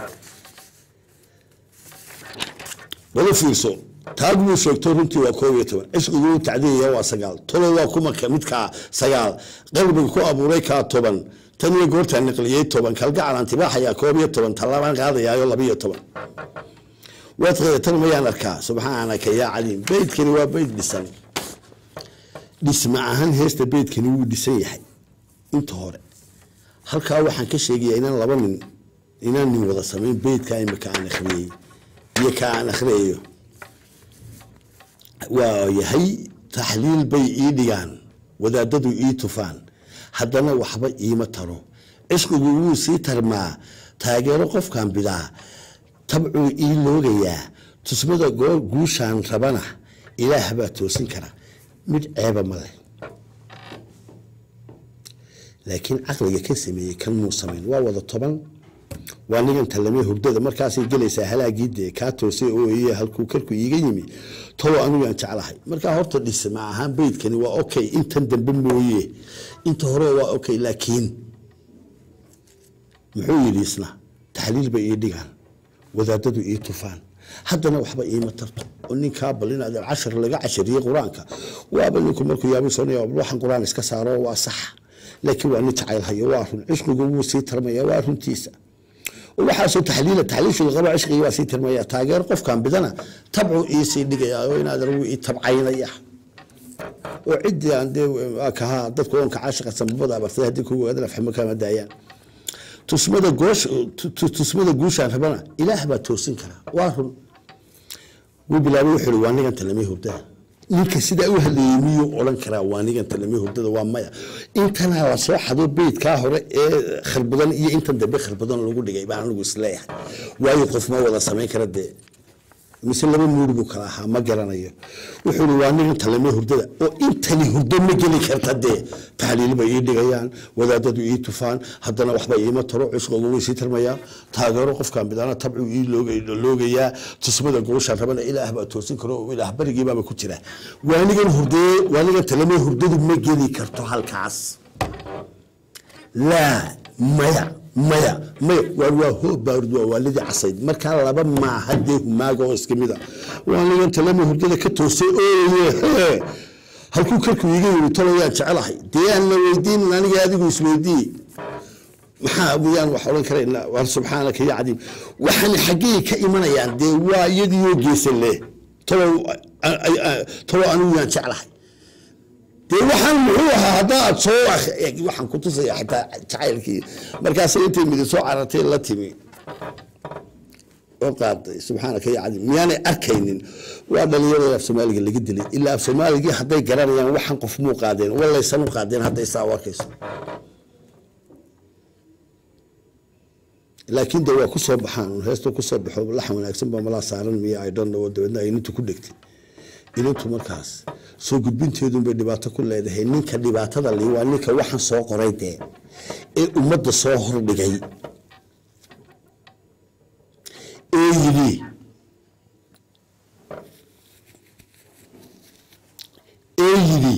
bala fiirso taag buu sheegto runtii waa koob iyo toban cishqiguu tacdiyaya waa sagaal tolo waa kumaka midkaa sagaal qalbiga ku abuuray kaa toban tan iyo goortaa naqliyey toban kalgacalan tibaaxayaa koob iyo toban tallaabaan qaadayaayo labiyo toban waadqeeda tan mayaan arkaa subxaanaka yaa caliim beydkani waa beyd dhisan dhisma ahaan heesta beydkani wuu dhisan yahay inta hore halkaa waxaan ka sheegayaa inaan laba nin inaan nin wada samayn beydka imika aan akhriyey iyo ka aan akhriyayo waa yahay taxliil bay ii dhigaan wadaadadu ii tufaan haddana waxba iima taro cishqigu wuu sii tarmaa taageero qofkan bidaa tabcuu ii loogayaa tusmada goor guushaan rabana ilaah baa toosin kara mid ceeba ma leh laakiin caqliga ka sameeyey kan muu samayn waa wada toban waa nigan tallamee hurdada markaasay gelaysaa halaagii dee kaa toosay oo iye halkuu karku iiga yimi tolo anigu aan jeclahay markaa horta dhisma ahaan beydkani waa okay intan dambe mooye inta hore waa okay laakiin muxuu yidhi isna taxliil bay ii dhigaan wadaadadu ii tufaan haddana waxba iima tarto oo ninkaa bal inaad cashar laga cashariyey qur-aanka waaba ninku markuu yaabisoonaya waxan qur-aan iska saaro waa sax laakiin waa nin jacaylhayo waa run cishqigu wuu sii tarmaya waa runtiisa waxaasoo taxliila taxliishu qaba cishqigi waa sii tarmaya taageer qofkan bidana tabcu iisii dhigaya oo inaad anigu ii tabcaynaya oo ciddii aan dee kahaa dadku oonka caashiqa sambabada abartay haddii kugu ogaadana fahmo kama daayaan tusmada goosh tusmada guushaan rabana ilaah baa toosin karaa waa run wuu bilaabay wuxuu ihi waa nigan talamay hurdada ninka sidaa u hadlayey miyuu odhan karaa waa nigan talamay hurdada waa maya intanaa la soo xado beydkaa hore ee kharbadan iyo intan dambe kharbadan lagu dhigay baan anigu isleeyahay waayo qof ma wada samayn kara dee mise laba muuri buu kala ahaa ma garanayo wuxuu ihi waa nigan talamay hurdada oo intani hurdo ma geli karta dee taxliil bay ii dhigayaan wadaadadu ii tufaan haddana waxba iima taro cusqogu way sii tarmayaa taageero qofkan midana tabcu ii loogayaa tusmada gooshaan rabana ilaah baa toosin karo oo ilaah barigiibaaba ku jira waanigan hurdee waanigan talamay hurdadu ma geli karto halkaas laa maya maya maya waar waa hoob baarud waa waalidii casayd markaa laba maaha dee humaaga oo iska mida waa nigan talama hurdada ka toosay ooye hee halkuu karku iiga yimi taloyaan jecelahay dee aan la weydiinin aniga adigu isweydiiye maxaa miyaan wax odhan karayna war subxaanaka ya cadiim waxaan xaggey ka imanayaan dee waa iyadiioo geesan leh talow talow anigu yaan jeclahay dee waxaan muxuu ahaa haddaad soo waxaan ku tusaya xitaa jacaylkii markaas intay midi soo carartay la timi oo qaaday subxaanaka ya cadiim miyaanay arkaynin waa dhalinyarada af soomaaliga laga dilay ilaa af soomaaligii hadday garanayaan waxaan qof muu qaadeen walaysan u qaadeen hadday saa u arkayso laakiin de waa ku soo baxaan heesta kusoo baxo laxan wanaagsan baa malaa saaran miya ay dhan oo dabeedna ay nintu ku dhegtay ilintu markaas soo gudbinteedunbay dhibaato ku leedahay ninka dhibaatada li waa ninka waxaan soo qoray dee ee ummadda soo hordhigay oo yidhi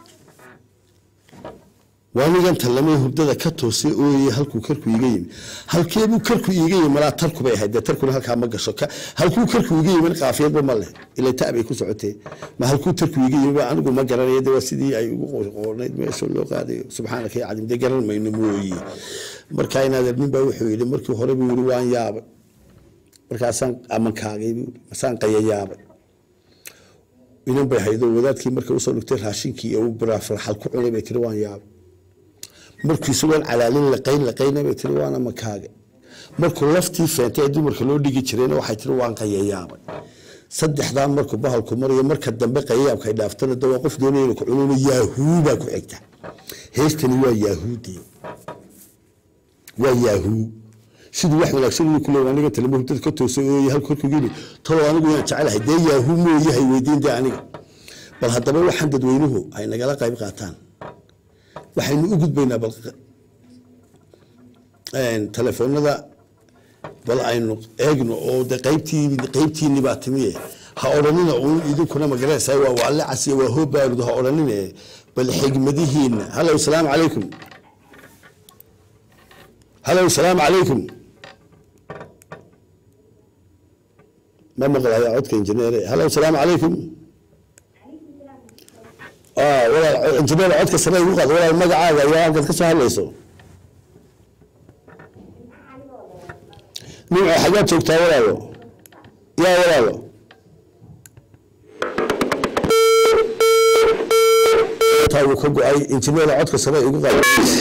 waanigan tallamay hurdada ka toosay ooyey halkuu karku iga yimi halkeebuu karku iiga yimi malaa tarku bay ahayd dee tarkuna halkaa ma gasho ka halkuu karku iga yimi qaafiyadba ma leh ila ta bay ku socotee ma halkuu tarku iga yimi ba anigu ma garanaya de waa sidii ay ugu qornayd meesha loo qaadayo subxaanaka ya cadim dee garan mayno mooyi markaa inaad nin baa wuxuu yidhi markii hore buu yidhi waan yaabay markaasaan amankaagay buu yidhi masaan qayayaabay inan bay haydo wadaadkii markay usoo dhigtay raashinkii uu biraafraxal ku cunay bay tiri waan yaabay markuu isagoon calaalin laqayn laqayna bay tiri waana makaaga markuu laftii feentay ee dumarka loo dhigi jirayna waxay tiri waan qayayaabay saddexdaa markuu bahalku marayo marka dambe qayayaabka ay dhaaftana de waa qof doonaya inuu ku cununo yaahuu baa ku xigta heestani waa yaahuudii waa yaahuu siduu wax wanaagsan inuu ku leeyahay aniga talamo hurdada ka toosay ooyey halka korku yidhi talow anigu yaan jecelahay dee yaahuu mooyahay weydiin dee aniga bal haddaba waxaan dadweynuhu ay nagala qayb qaataan waxaynu u gudbaynaa bal telefoonada bal aynu eegno oo de qaybtii qaybtiini baa timiye ha odhanina uun idinkuna magaranaysaa waa waalle casiya waa hoobaarud ha odhanine bal xigmadihiina halow salaamu calaykum halow salaamu calaykum ma maqlaya codka injineere halow salaamu calaykum walaal injineer codka sare igu qaad walaal magacaaga iyo halkaad ka soo hadlayso nimco xagaad joogtaa walaalo yaa walaalo taa wuu ka go-ay injineer codka sare igu qaad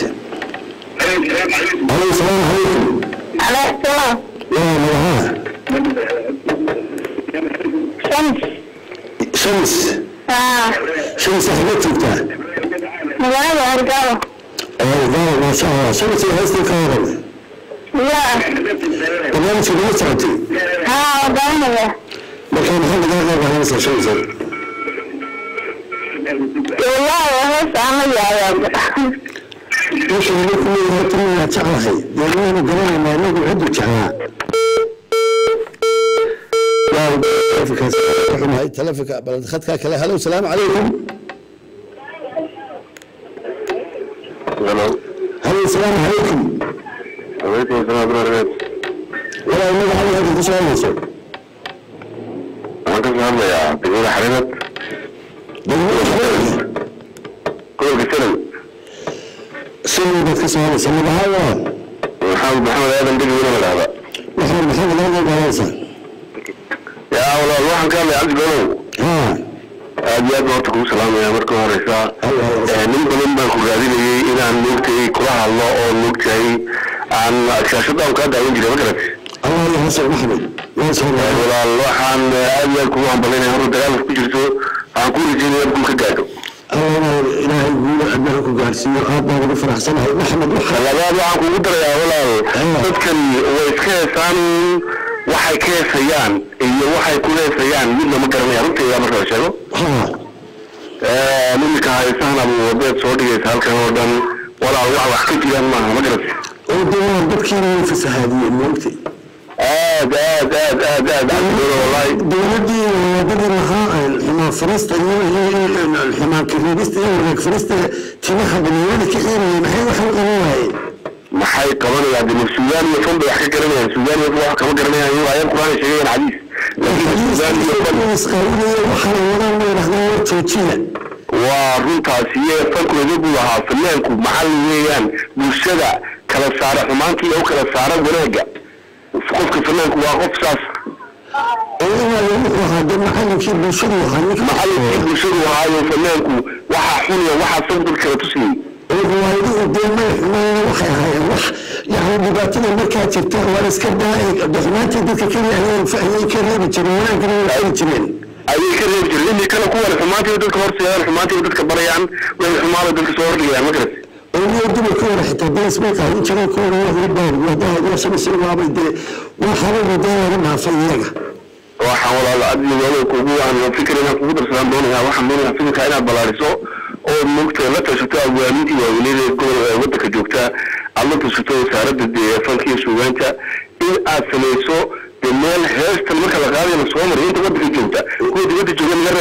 halo salaamu calaykum عليه السلام yaa magacaha شمس shams اه shams xagaad joogtaa مغادة أرقاوة aa maasha allah shams iyo heestan ka waran لا barnaamijka nala socotay ها وضعنا markaa maxaa lagaa qaabahanaysaa shams والله هوس عمل يا رب meesha lagu kuleeyahay timiyaa jeclahay dee waanu garanaynaa inagu ciddu jeclaa xumahay telefonka bal khadkaa kale halow salaamu calaykum Hello. halow salaamu calaykum Alaykum assalam warahmatullahi walaal magacaada halka ka soo hadlayso Waxaan ka soo hadlayaa degmada Xariirad, degmada xareer gobolka Salow. shalay baad ka soo hadlaysa magacaada waa Maxamed Maxamed Aadan Degi weli la dhahdaa. waxaad maxaad laga qaadanaysaa Yaa walaal waxaan ka hadlay Cabdi Golow. haa Aad iyo aad baan horta kugu salaamayaa marka horeysa. Hal, hal, hal. Eh, Nin badan baan ku raadinayay inaan moogtay kula hadlo oo moogtahay aan shaashadaan kaa daawan jiray ma garat. allah iyo xasan maxmed waa soo Eh, dhawaad Walaal waxaan eh, aad iyo aad kugu hambalyaynaya horta dagaalka ku jirto waxaan ku rajaynaya inaad guul ka gaadho. allah ilaahay guula adnaha ku gaarsiiyo aad baan ugu faraxsanahay maxmed waxa labaad waxaan kugu darayaa walaal Ah. dadkan way iska heesaan waxay ka heesayaan iyo waxay ku heesayaan midna ma garanaya runteeda marka la sheego haa midka haysahan ama wadeed soo dhigaysa halkan oo dhan walaal wax wax ka jiraan maaha ma garat oo dee waa dadkiina way fasahaadiyeen moogtay aad aad aad aad aad cabdilolo wallahi dowladdii wadadii lahaa xumaan farista iyo xumaan kareebista iyo wareeg farista timaha dhalinyarada ka xeerayay maxay waxay qaban waayeen maxay qabanayaan dee suudaan iyo fan bay wax ka garanayaan suudaan iyo fan wax kama garanayaan iyago ayad quraan ay sheegayaan xadiis laakiin suudaan iyo fan isqaawinaya waxaana wadaan la yidhahdaa war joojiya waa runtaasi iyo fankooda buu ahaa fanaanku maxalli weeyaan bulshada kala saara xumaantii oo kala saara wanaagga qofka fanaanku waa qof saas oo inaa wuxuu ahaa dee macallinkii bulshadu ahaa ninka maxallinkii bulshadu ahaayo fanaanku waxaa xun iyo waxaa sab dad kala tusiyey oo riwaayaduhu dee may xumayna waxay ahaayeen wax yani dhibaatada markaa jirta waa iska daa xumaantii dadka keliya ayay ka reebi jireen wanaaggana way fari jireen ayay ka reebi jireen inay kale kuwan xumaantiiba dadka horseedaan xumaantiiba dadka barayaan way xumaada dadka soo hordhigayaan ma garat oo dumarka hore xitaa dees bay qaadan jireen kuwa waa hurbaar wadaha waashamasi waabay dee waa xababa dee laga dhaafay iyaga waxaan walaala adiga kugu aan fikir inaan kugu darsadaan doonayaa waxaan doonayaa fikirka inaad ballaariso oo moogta la tashato awaamintii waaweynada gobol ee waddanka joogta aad la tashato wasaaradda dee fanka iyo suugaanta in aad samayso dee meel heestan marka la qaadayo la soo mariyo inta waddanka joogta kuwa dibadda jooga naga reeb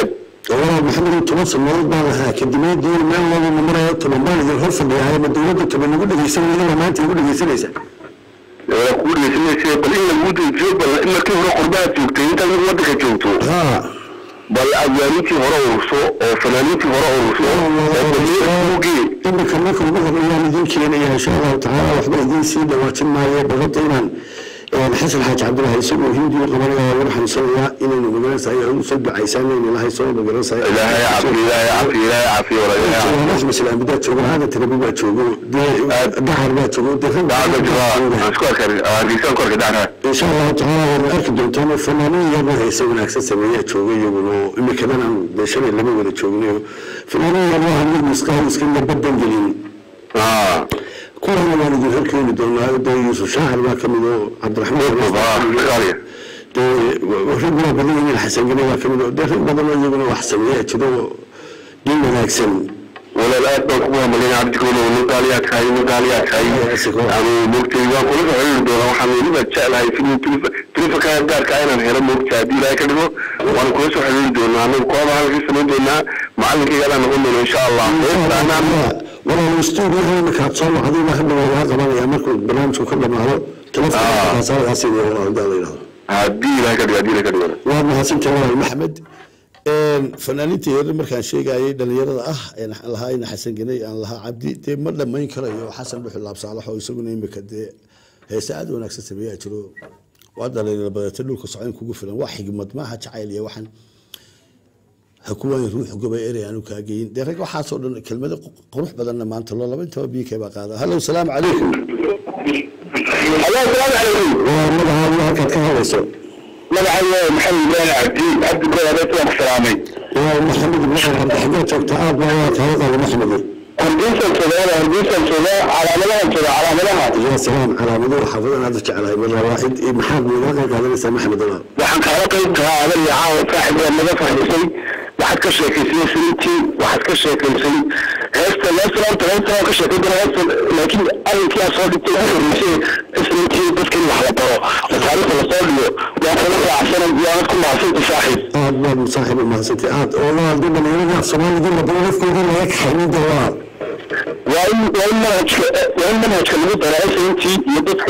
walaal maxamed toban sanadood baan lahaa kadibna doon meel walba maraya toban baan idin hor fadhiyaa ma dowladda toban nagu dhegeysan weyda maanta igu dhegeysanaysa waa kugu dhegeysanaysa bal in lagu dejiyo bal in markii hore qurbaha joogtay intaad mid waddanka joogto ha bal abwaaniintii hore ururso oo fanaaniintii hore ururso oo balgee imika marka ugu horreeyaan idin keenaya insha allahu tacaala waxba idin sii dhawaajin maayo dabadda inaan xasan xaaji cabdilaahi isagoo hindiga qabanaya lagu xanuunsanayaa inaynu magaranaysahay u soo ducaysaan inaynu ilahay soo magaranaysahay ilaahay cafi ilaahay cafi ilaahay cafi wala ilaahay cafi axmed salaam bidaa joogo aadan tarabi baa joogo dahar baa joogo dacda jira aan isku arkay hargeysan ku arkay dacda insha allahu tacaala waad arki doontaan fanaaniin iyagoo heese wanaagsan sameeyaa jooga iyaguna oo imikadan aan beeshanay lama wada joognayo fanaaniin iyagoo aan mid misqaal iska badan gelin ah kuwana waan idin horkeeni doonaa dee yuusuf shaacir baa ka mid oo cabdiraxmaan qaaliya dee rag waa badan yihiin xasan gane baa ka mid oo dee rag badan oo iyaguna wax sameeyaa jiro oo nin wanaagsan walaal aad baan kugu hambalina cabdikoolo nin qaaliyaa tahay nin qaaliyaa tahay yani moogtay waan kula soo xiriiri doonaa waxaan weliba jeclahay tilifanka gaarka inaan helo moogta haddii ilaahay ka dhigo waan kula soo xiriiri doonaa anagu kooba halkii samayn doonaa macalinkayga adaan noqon doona insha allah walaal stuudiyaha iminkaad soo wacday baa hadda waa laga qabanaya markuu barnaamijku ka dhamaado telefonkaasaalkaasi hadaa la yidhahdo haddii ilaahay ka dhigo haddii ilaahay ka dhigo waa mahadsantahay walaal maxamed fanaaniinta yar markaan sheegayay dhalinyarada ah aan lahaa ina xasan ganey aan lahaa cabdi dee ma dhammayn karayo xasan dhuxul laabsaalax oo isaguna imika dee heese aad u wanaagsan sameeyaa jiro waa dhalinyaro badata dhulka socon kugu filan waa xigmad maaha jacayl iyo waxaan ha kuwaan ruux gobay erey aanu kaa geyin dee rag waxaasoo dhan kelmado qurux badanna maanta loo laba intaba biikay baa qaada hallow salaamu calaykum ayaa salaamu calaykum waa magacaadu halkaad ka hadlayso magacayga maxamed ibrahim cabdi cabdi goadeed waan ku salaamay waa maxamed ibraahim cabdi xageed joogta aad baa waa kaala qaada maxamed hargeysan joogaa hargeysan joogaa calaamadahan jooga calaamadaha يا سلام على موضوع حافظنا هذا على مرة واحد محمد ولا قال لي محمد الله waxaan kaala qayb kahaa adan iyo caawa saaxib waa naga fahmisay waxaad ka sheekaysay sinitii waxaad ka sheekaysay heesta leesalaanta heesta waan ka sheekay dana heesta laakiin arrinkii aad soo dhigtay ugu horreysay isniintii dadka in wax la baro oo taariikhda lasoo dhigo waa kala raacsanay waanad ku mahadsanta saaxiib آه والله صاحب ما سنتي آه والله ضمن أنا يرجع صومالي ضمن ضمن نفسي ضمن هيك حميد الله waa in waa in manhajka waa in manhajka lagu daraa isniintii iyo dadka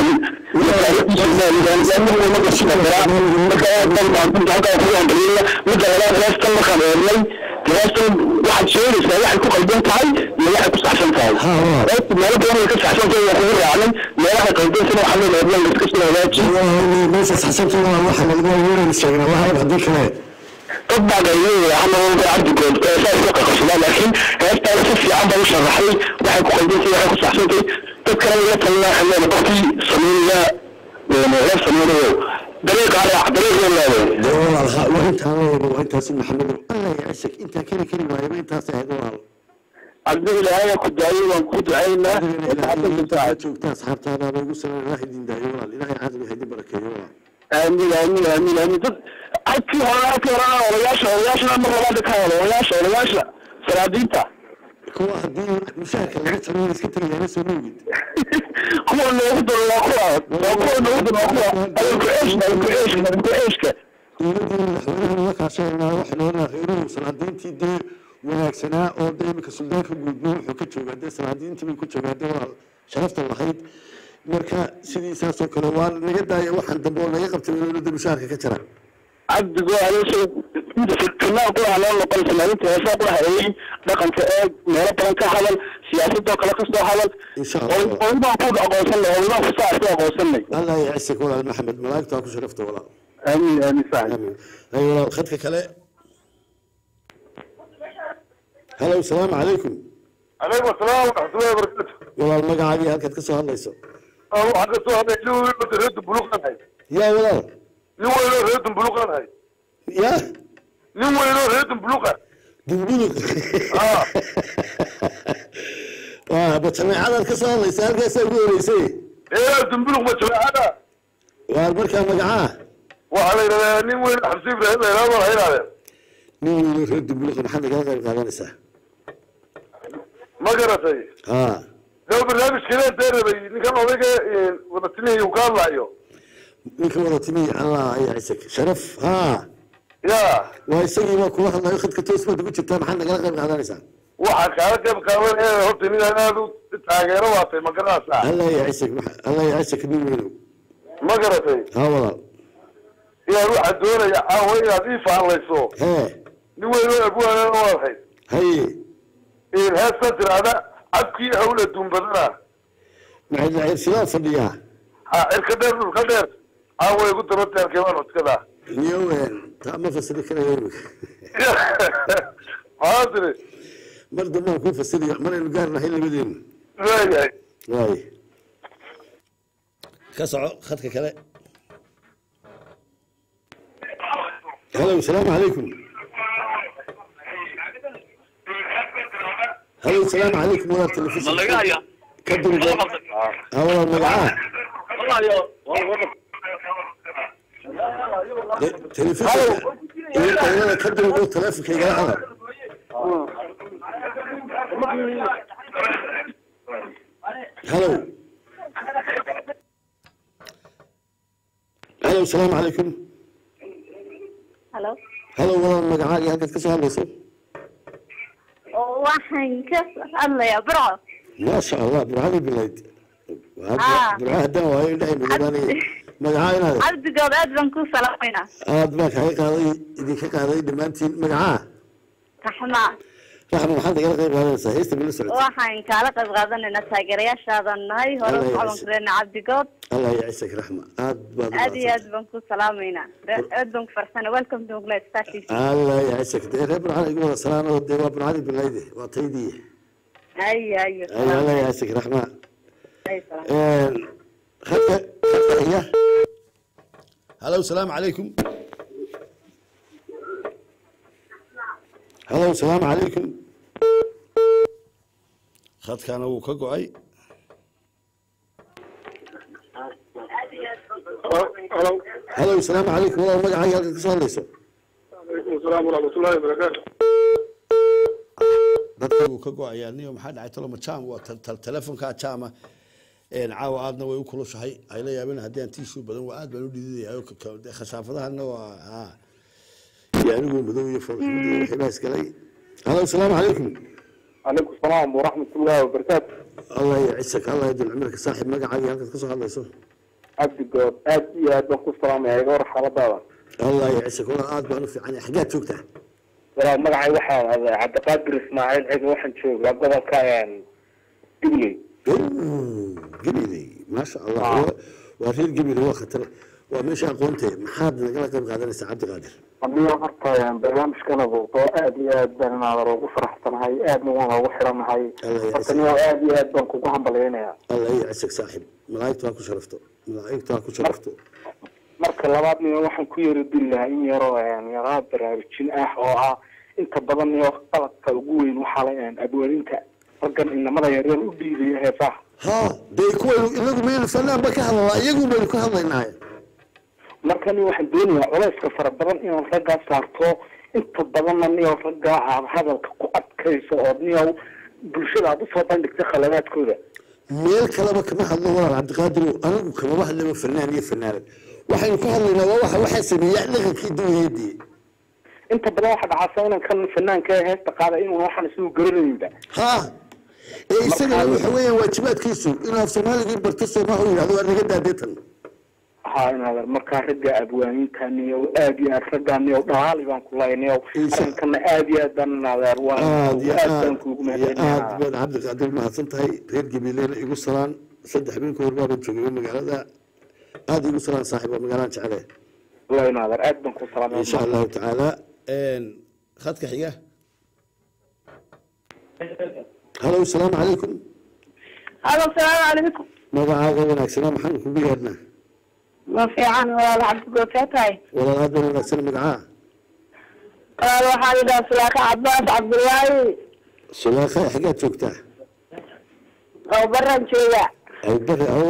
marka aad bal baan ku halkaa ku hambaliyaya midda labaad heestan markaan eegnay heestan waxaad sheegaysaa waxay ku qaldan tahay iyo waxay ku saxsan tahay ها ها heesta meelo badan way ka saxsan tahay waa kugu raacnay meelaha qaldansana waxaa loo eegnan la iska soo hagaaji والله ما حسبت والله واحد اللي قال وين الشيء الله هذا هذيك لا dad baa qayliyaya hana walba cabdigood ee saa iska qaqashadaa laakiin heestaan si fiican baa u sharaxay waxay ku qaldan tahay waxay ku saxsan tahay dad kale la talina xameena qofkii sameynaya la sameynayo dariiqa raac dariiqa leedahay والله وانت وانت اسم محمد الله يعيشك انت كذا كذا ما انت سهل والله cabdi ilaahay ku daayay waan ku ducaynaa joogta asxaabtaada lagu soo ilaahay idin daayo walaal ilaahay caadi waxay idin barakeeyo walaal aamin aamin aamin aamin dad halkii hore halkii hore odayaasha odayaashana mar labaad ka hado odayaasha odayaasha salaadiinta kuwa haddii mushaharka laga jaro iska tagayana soo moogid kuwa noogu daro waa kuwa waa kuwa noogu daro waa kuwa adalku ceeshka adalku ceeshka adalku ceeshka dowladdii madaxweynaha laga kaashanaa waxay noqonaa kheyruhu salaadiintii dee wanaagsanaa oo dee iminka suldaanka guudmo wuxuu ka joogaa dee salaadiintii bay ku joogaa dee waa sharafta lahayd marka sidii saasoo kale waa naga daaya waxaan dambe oo naga qabtay dowladda mushaharka ka jira cabdigo adeesha fitnaa ku ah loo noqon salaalinta heesaa ku hareeyey dhaqanka eeg meelo badan ka hadal siyaasadoo kale kasoo hadal insha allah oydaan ku aqoonsanay oydaan kusaa ku aqoonsanay allah yacisik walaal maxamed malaa'igtaa ku sharafta walaal aamin aamin saaxib amiin ay walaal khadka kale halow salaamu calaykum عليكم السلام ورحمة الله وبركاته. walaal magacaagii halkaad ka soo hadlayso أنا واحد سؤال هذا لو يلو ريد بلوغ أنا هاي. yaa walaal لو يلو ريد بلوغ أنا هاي. yaa لو يلو ريد بلوغ. dugdugug آه. waa bajameecadaad ka soo hadlaysa halkaasaa ugu horeysay إيه دنبلوغ ما تبع هذا. waa markaa magacaa وعلى نين وين حسيب رهيب لا ما هي هذا. nin weynu reer dugdugug maxaad nagala qayb qaadanaysaa ما قرأتي. haa لو برنامج كذا داير بي نكمل وضيق وضتني وقال لا يو. ninka wada timi allah yacisik sharaf haa ya waa isagii baa kula hadlayo khadka toos baad ugu jirtaa maxaad nagala qayb qaadanaysaa waxaa kaala qayb qaadan ee horta nin aad u taageero waatay ma garanaysaa allah yacisag allah yacisag nin weynow ma garatay haa walaal iyaan waxaa doonaya caawa inaad ii fahlayso hee nin weynoo abwaanana waad hayd haye heesta tiraahda cabkii hawla duunbadana maxay cirsidaa fadhiyaa ha cirka dheer dhulka dheer caawa igu dabateerkay waan codkadaa niyo taa ma fasiri karayo imika maxaa tiri mar dambaan kuu fasiriyo maraynu gaarnahay labadeenu waayahay waay ka soco khadka kale halo salaamu calaykum halo salaamu calaykum walaal telefishin ka dulga ha walaal magacaa telefishinka iyo qaylada ka dulgo telefonka igala hadal halo halo salaamu calaykum halo halo walaal magacaaga halkaad ka soo hadlayso waxaan ka hadlayaa burco maasha allah burcada bilayd Ah. burca haddaan waayo indhahay madoobaanaya magacaa inaad cabdigood aad baan ku salaamaynaa aad baa kaga qaaday idinka qaaday dhammaantiin magacaa raxma raxma maxaad igala qayb qaadanaysaa heesta bila socota waxaan kaala qayb qaadanaynaa taageerayaashaadan nahay hore Allah u ya socon kareyna cabdigood allah yacisag raxma aad baad u aad iyo aad mahadsantahay. baan ku salaamaynaa aad baan ku farsana welcome to England Station allah yacisag dee reer burcada igu wada salaanoo dee waa burcadii bilayde waa taydii ayo ayo Ay, allah yacisag raxma Ay, salaam. khadka khadka xiga halo salaamu calaykum halo salaamu calaykum khadkaana wuu ka go-ay halo halo salaamu calaykum walaal magacaaga halkaad ka soo hadlayso alaykum asalaam waraxmatullahi wabarakaatu dadka wuu ka go-ayaa niyo maxaa dhacay toloma jam waa tel- tel- telefonkaa jama caawa aadna way u kulushahay ay la yaabeen haddii aan tiishu badan waa aad baan u dhididayaa oo ka- ka- dee khashaafadahana waa haa iyo anigu madow iyo foolxumad iyo wixii baa isgalay halo salaamu calaykum calaykum salaam waraxmatullahi wabarakaatu allah yacisak allah yadul cumrka saaxib magacaaga halkaad ka soo hadlayso cabdigood aad iyo aad baan ku salaamaya iga war xaaladaada allah yacisak walaal aad baan u fiican yahay xaggaad joogtaa walaal magacay waxaa ahdaa cabdiqaadir ismaaciil ciga waxaan joogaa gobolka digley gabiley maasha allah waa- waa reer gabiley waa khatar waa meesha aqoonte maxaad nagala qayb qaadanaysaa cabdiqaadir aniga horta barnaamijkan abuuqo aad iyo aad baan inaadar ugu faraxsanahay aadna waan ugu xiranahay Allah ya horta niyo aad iyo aad baan kugu hambalyaynayaa allah yacisak saaxib malaa'igtu ha ku sharafto malaa'igtu ha ku sharafto marka labaad niyo waxaan ku yari dili lahaa in yaroo yaraa baraarujin ah oo ah inta badan niyo qaladka ugu weyn waxaa la abwaaninta raggan inamada yaryar u dhiibaya heesaha ha dee kuwaynu inagu maynu fanaan ba ka hadlalaa iyagu baynu ka hadlaynaa marka niyo waxaan doonayaa culayska fara badan inaan raggaa saarto inta badanna niyo raggaa aad hadalka ku adkayso oo niyo bulshada aad usoo bandhigta khaladaadkooda meel kaleba kama hadlo walaal cabdiqaadir anigu kamaba hadlaba fanaan iyo fanaanad waxaynu ka hadlaynaa waa waxa waxaa sameeya dhaqankii dunyadii inta badan waxaa dhacasa inan kan fanaanka ee heesta qaada inuu waxaan isagu garanayinba ha ee isagana waxa weeyaan waajibaadkiisu inuu af soomaaligii barto sooma u yidhahdo waa naga daadeetan ha inaad markaa ragga abwaaniinta niyo aad iyo aad raggaa niyo dhalaali baan ku lahay niyo Insha- arrinkana aad iyo aad baan inaadeer waan aad iyo aad baan aad kuugu iyo aad mahadcelinayaa baad cabdiqaadir mahadsan tahay reer gabiileena igu salaan saddex bin kahor baaban joogay magaalada aada igu salaan saaxiib waa magaalaan jecele wallahi inaadeer aad baan ku salaamay insha allahu tacaala khadka xiga halo asalaamu calaykum halo salaamu calaykum magacaaga wanaagsanaa maxaan kugu yeedhnaa ma fiican walaal cabdigood see tahay walaal aad baan wanaagsana magacaa walaal waxaa yidhaha sulaaka cabaas cabdullaahi sulaakha xaggaad joogtaa oo baran jooga ay bari o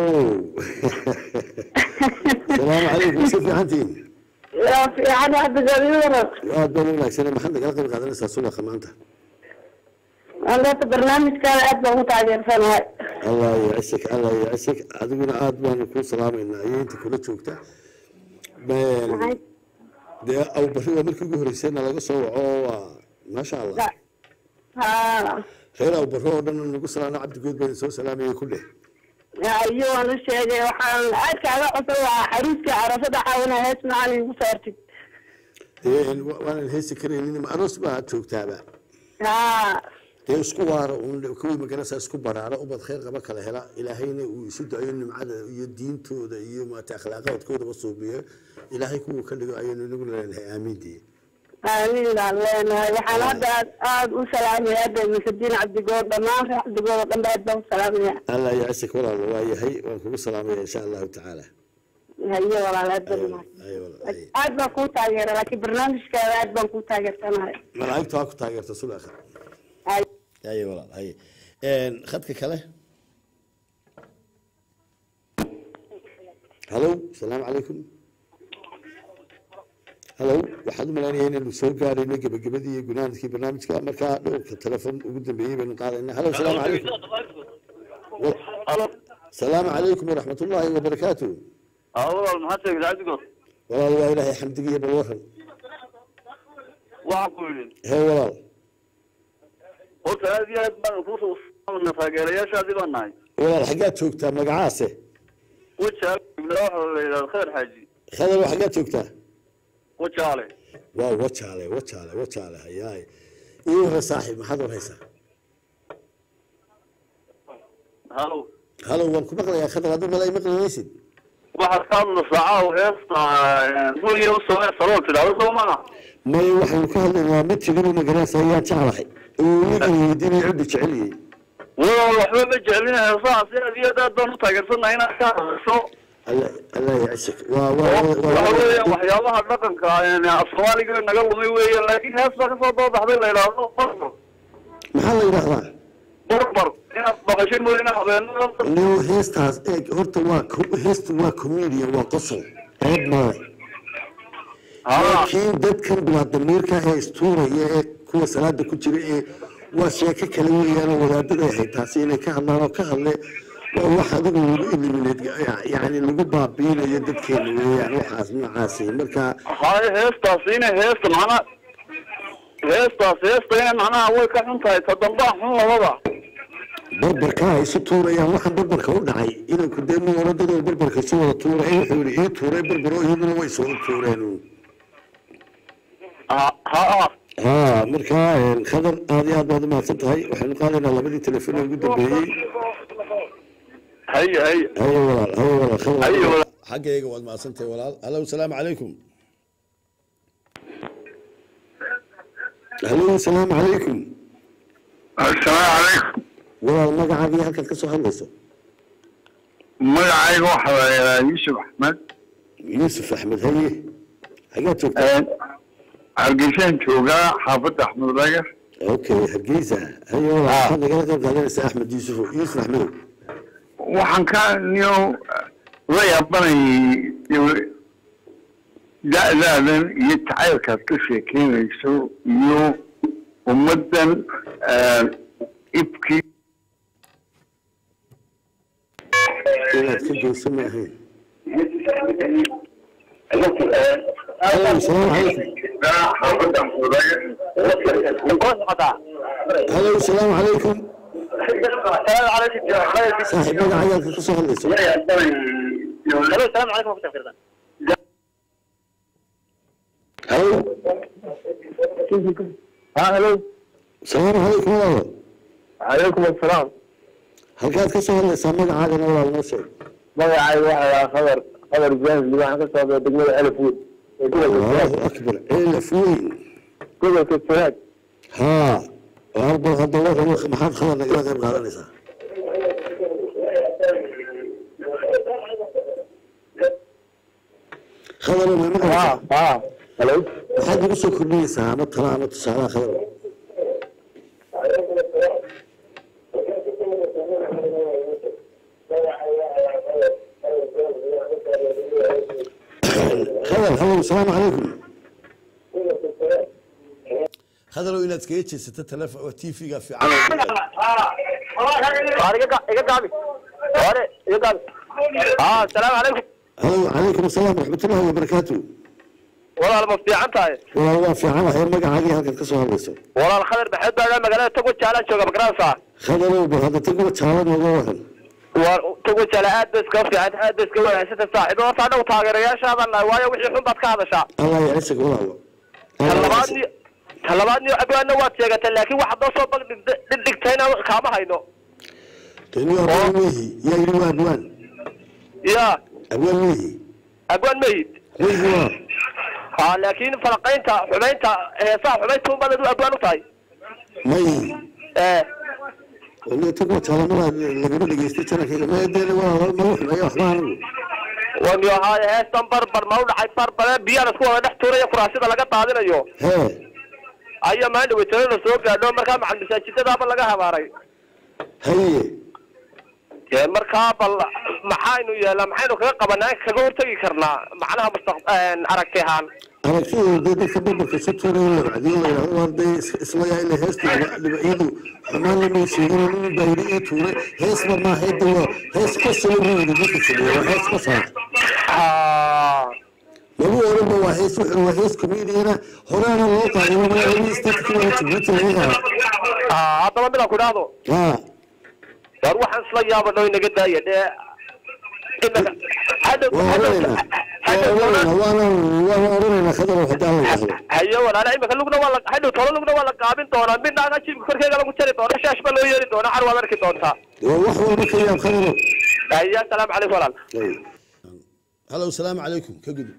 salaamu calaykum si fiicantiin waa fiican cabdigood ii waran aad baan wanaagsana maxaad nagala qayb qaadanaysaa sulaakha maanta anta barnaamijkaada aad baan ku taageersanahay allah yacisik allah yacisik adiguna aad baanu kuu salaamaynaa iyo inta kula joogta dee awbari waa markii ugu horreysayna laga soo waco waa maasha allah ha reer awbari oo dhan nagu salaano cabdigood baa soo salaamayay ku dheh iyo waan u sheegay waxaan aad kaaga codsan lahaa xariiska carafada caawina hees macaan igu saartid dee wa- waanan heesi karaynin ma aroos baa joogtaaba ha dee isku waara uun kuwii magarasa isku baraara ubad khayr qaba kala hela ilaahayna uu isu dayo nimcada iyo diintooda iyo maata akhlaaqaadkoodaba suubiyo ilaahay kuwuu ka dhigo ayaynu inagu leenahay aamiintii amiin baan leenahay waxaan hadda aad aad u salaamaya hadda muxudiin cabdigood dhammaan reer cabdigood oo dhan ba aad baan u salaamaya allah yacasik walaal waa yahay waan kugu salaamaya insha allahu tacaala haye walaal aad baan u Ayo, walaal, ayo. aad baan kuu taageera laakiin barnaamijkaada aad baan kuu taageersanahay malaa'igtu ha ku taageerta sulaka Haye. haye walaal haye Een, khadka kale halo asalaamu calaykum halo waxaad u malaynaya inaynu soo gaarayno gebagabadii iyo gunaanadkii barnaamijka markaa dhowrka telefon ugu dambeeyey baynu qaadayna halo asalaamu calaykum asalaamu calaykum waraxmat ullaahi wabarakaatu walaal maxaad sheegtay cabdigood walaal waa ilaahay xamdigiiyo bal waran waxaan ku yidhi hee walaal horta aad iyo aad baan kuusna taageerayaashaadii baan nahay walaal xaggaad joogtaa magacaase wajaale waxa la yidhahda khayr xaaji khadalo xaggaad joogtaa wajaale waa wajaale wajaale wajaale hayaay ii wara saaxiib maxaad warhaysaa halo halo waan ku maqlayaa khadar hadduu malay maqlinaysid waxaad ka hadla saacaha heesta guriga usoo salool tidhahdo soo maaha may waxaynu ka hadlaynaa mid tigaba magaraysa ayaan jeclahay oo weliga weydiinay ciddu jeceliyey walaal waxba ma jeclina heesaha si aad iyo aad aad baan u taageersannahay inaad ka hadasho alla allah yacishik waa waxa weeyaan waa waxyaabaha dhaqanka af soomaaliga naga lumay weeyaan laakiin hees baa kasoo doobaxday la yidhaahdo barbar maxaa la yidhahdaa barbar inaad maqashay mooyane habeenada no heestaas eeg horta waa co- heestu waa comedian waa qosol ceeb maaha haa laakiin dadkan bilaadamiirka ee istuuraya ee kuwa salaada ku jira ee waa sheeko kale weeyaanoo wadaadada ahay taasi inay ka hadlaan oo ka hadle waa wax adigu lagu eliminate yani lagu baabiinayo dadkeena weeyaan waxaas noocaasi marka haye heestaas ina heesta macnaha heestaas heesta ina macnaha way ka xun tahay ta dambaa xun labada barbarka ay isu tuurayaan waxaan barbarka u dhacay inanku dee ma oradadoo barbarka isu wada tuura ee wuxuu yihi ii tuuray barbaro iyaduna way iswada tuureen ha ha ها مركا خضر هذه هذا ما تنتهي وحنا قالنا لبدي تليفون ugu dambeeyay haye haye هاي walaal هاي walaal khadar haye walaal. xaggayga waad mahadsantahay walaal halo asalaamu calaykum halo asalaamu calaykum assalaamu calaykum walaal magacaagii halkaad ka soo hadlayso magacayga waxaa la yidhahaa yuusuf axmed yuusuf axmed haye xageed joogtaa hargeysaan joogaa xaafadda axmed lagar okay hargeysa haye walaal waxaad nagala qayb qaadanaysaa axmed yuusuf yuusuf axmedow waxaan ka niyo la yaabanayay da-daadan iyo jacaylkaad ka sheekeynayso iyo ummaddan ibkii inaad ka geyso ma ahayn halo asalaamu calaykum xaafadda axmed lagar halo asalaamu calaykum saaxiib magacaaga halkaad ka soo hadlayso la yaabanayay halo halo asalaamu calaykum walaalo calaykum assalaam halkaad ka soo hadlaysaa magacaagana walaal noo sheeg magacayga waxaa lahaa khadar khadar james waxaan ka socdaa degmada elfwood ee gobolka allahu akbar ceelaf weyn gobolka sanaag haa arba hadda waran maxaad khadar nagala qayb qaadanaysaa khadar ma maqlaysaa ha halo maxaad nagu soo kordhinaysaa ama tala ama tusaalaha khadar khadar halo asalaamu calaykum khadarow inaad iskaga jeesato telefon oo tv-ga fiican iga gaabi hore iga gaabi ha asalaamu calaykum halo calaykum asalaam waraxmatullahi wabarakaatu walaal ma fiican tahay walaal waa fiican waxay magacaagii halkan ka soo hadlayso walaal khadar maxamed baagaa magaalada togo jaalaan jooga magaranaysaa khadarow bal hadda tagoo jaala nooga waran waa togo jaala aad bay iskaga fiican aad bay iska wanaagsanta saaxiibo horta anagu taageerayaashaadan nahay waayo wixii xun baad ka hadashaa allah yacisag walaalo ta labaadni ta labaadni abwaanna waad sheegatay laakiin waxaad noo soo bag dhigtayna kaama hayno tani abwaan mehi yaa yidhi waa abwaan ya abwaan mehi abwaan mayid mehi waa ha laakiin falaqaynta xumaynta heesaha xumaynta unbaad adu abwaan u tahay may ee wani tagoo jaala maraa lagama dhegeystay janankayga madeena waa mara xumaya waxba anigu wani ahaaye heestan barbar ma u dhacay barbare biyaan isku wada dhex tuuraya kuraasida laga daadinayo hee ayaa maalin weytanada soo gaadho markaa macal masaajidadaaba laga habaaray haye dee markaa bal maxaynu yeelaa maxaynu kaga qabanaa kaga hortegi karnaa macnaha mustaq aragti ahaan aragtida dee dadka barbarka isu tuuraya la wacdiyo la yidhahdo waa dee is- isla yaa ila heesta dhibacyadu xumaan lama sheegin nin baayri ii tuuray heesba maaha de waa hees ka soo roogda dadka sameeya waa hees ka saar Ah, lagu oranba waa hees wuxuu waa hees comediana horaana loo qaaday waa magaalada statka waa jibuuti laga qaaday ah, haddaba midaan ku idhaahdo haa war waxaan isla yaabano inaga daaya dee inaga hadhow waa oranaynaa waa oranaynaa waana waana oranaynaa khadarow haddii alla yidhaahdo hayo walaala imika lugna waa la hadhow tolo lugna waa la gaabin doonaa midnaaga jibka korkeega lagu jari doona shaash baa loo yeeri doonaa car waad arki doontaa waa wax walba ka yaab khadarow hayo asalaamu calaykum walaal halow salaamu calaykum ka gudub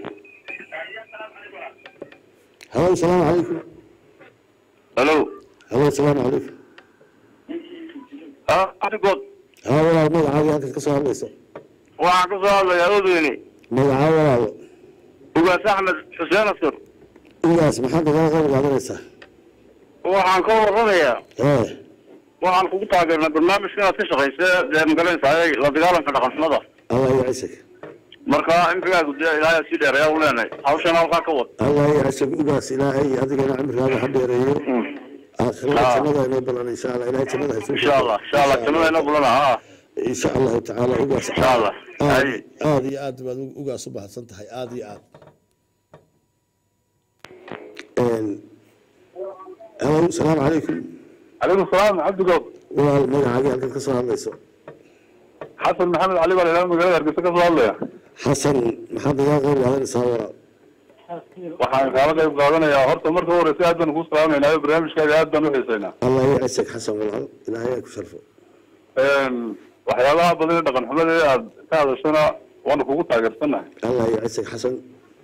halow salaamu calaykum halo halow salaamu calaykum ah adigood haa walaal magacaagii halkaad ka soo hadlaysa waxaan ka soo hadlayaa odweyne magacaa walaalo ugaas axmed xuseen asur ugaas maxaad nagala qayb qaadanaysaa waxaan ka warramayaa ee waxaan kugu taageernaa barnaamijka inaad ka shaqaysa dee magaranaysaa la dagaalanka dhaqanxumada allah yacisag marka imrigaagu dee ilaahay sii dheer ayaa u leenahay hawshana halkaa ka wad allah yacisag ugaas ilaahay adigana cimrigaaga ha dheereeyo aakhirada Ah. jannada inoo balan insha allah ilahay jannada haysu insha allah insha allah jannada inoo bulana ha insha allahu tacaala ugaas insha allah aad Haye. aad iyo aad baad ugaas u mahadsan tahay aad iyo aad halow salaamu calaykum calaykum salaam cabdigood walaal magacaagii halkaad ka soo hadlayso xasan maxamed cali baa lahaa magaalada hargeysa ka soo hadlaya xasan maxaad nagala qayb qaadanaysaa walaal waxaan kaala qayb qaadanayaa horta marka horeysa aad baan kuu salaamaynayo barnaamijkaaga aad baan u xiisaynaa allah yacisag xasan walaal ilaahay aa ku sharfo waxyaabaha badan ee dhaqan xumada ee aad ka hadashana waanu kugu taageersanahay allah yacisag xasan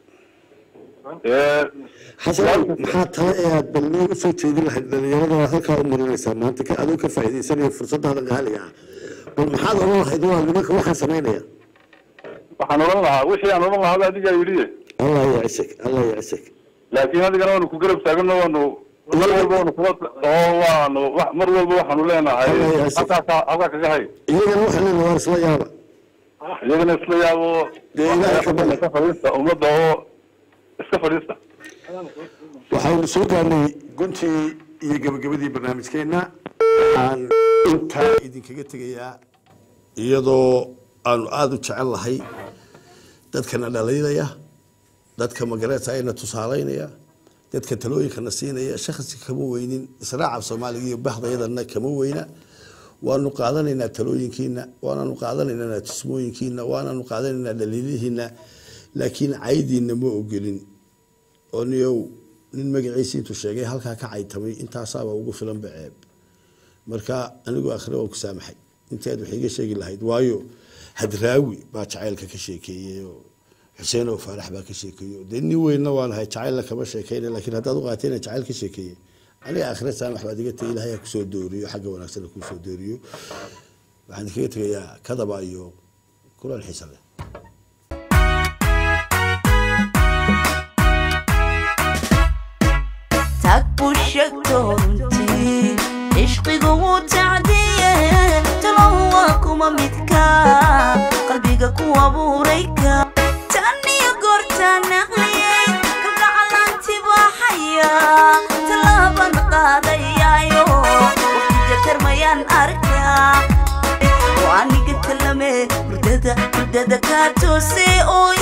Ee, xasan maxaa tale ee aad bal nooga soo jeedin lahayd dhalinyarada halkaa u marinaysaa maanta ka adoo ka faa'iidaysanaya fursadaada qaaliga ah bal maxaad oran lahayd waa nimanka waxaan samaynaya waxaan odhan lahaa wixii aan odhan lahaa adigaa yidhi allah yacisag allah yacisag laakiin adigana waanu ku garab taagano waanu mar walba waanu kula oo waanu wax- mar walba waxaanu leenahay Allah ya asif. halkaa ka- halkaa kaga hay iyagana waxaan leenahay waar isla yaaba iyagana isla yaabo Dee ilaahay ka bari. ka fadhiista ummadda oo iska fadhiista waxaynu soo gaarnay guntii iyo gabagabadii barnaamijkeenna aan intaa idinkaga tegayaa iyadoo aanu aada u jecel lahay dadkana dhaliilaya dadka magareeta ayna tusaalaynaya dadka talooyinkana siinaya shakhsi kama weynin israaca soomaaliga iyo bahdayadana kama weyna waanu qaadanaynaa talooyinkiina waananu qaadanaynaa tusmooyinkiina waananu qaadanaynaa dhaliilihiina laakiin caydiina ma ogolin oo niyow nin magaciisa intuu sheegay halkaa ka caytamay intaasaaba ugu filan baceeb marka anigu akhre waan ku saamaxay intii aad wax iga sheegi lahayd waayo hadraawi baa jacaylka ka sheekeeyey oo xuseen oo faarax baa ka sheekeeyey dee nin weynna waan ahay jacaylna kama sheekeyna laakiin haddaad u qaatay inaan jacayl ka sheekeeyey aniga akhre saamax baad iga tagay ilahay ha kusoo dooriyo xagga wanaagsan ha kusoo dooriyo waxaan idinkaga tegayaa kadaba iyo kulan xiisa leh tag buu sheegto runtii cishqigu wuu tacdiye talow waa kuma midka qalbiga ku abuurayka tan iyo goortaan naqliyey kalgacalanti baaxaya tallaaban qaadayaayo waqtiga tarmayaan arkaa waaniga talame hurdada hurdada kaa toose oo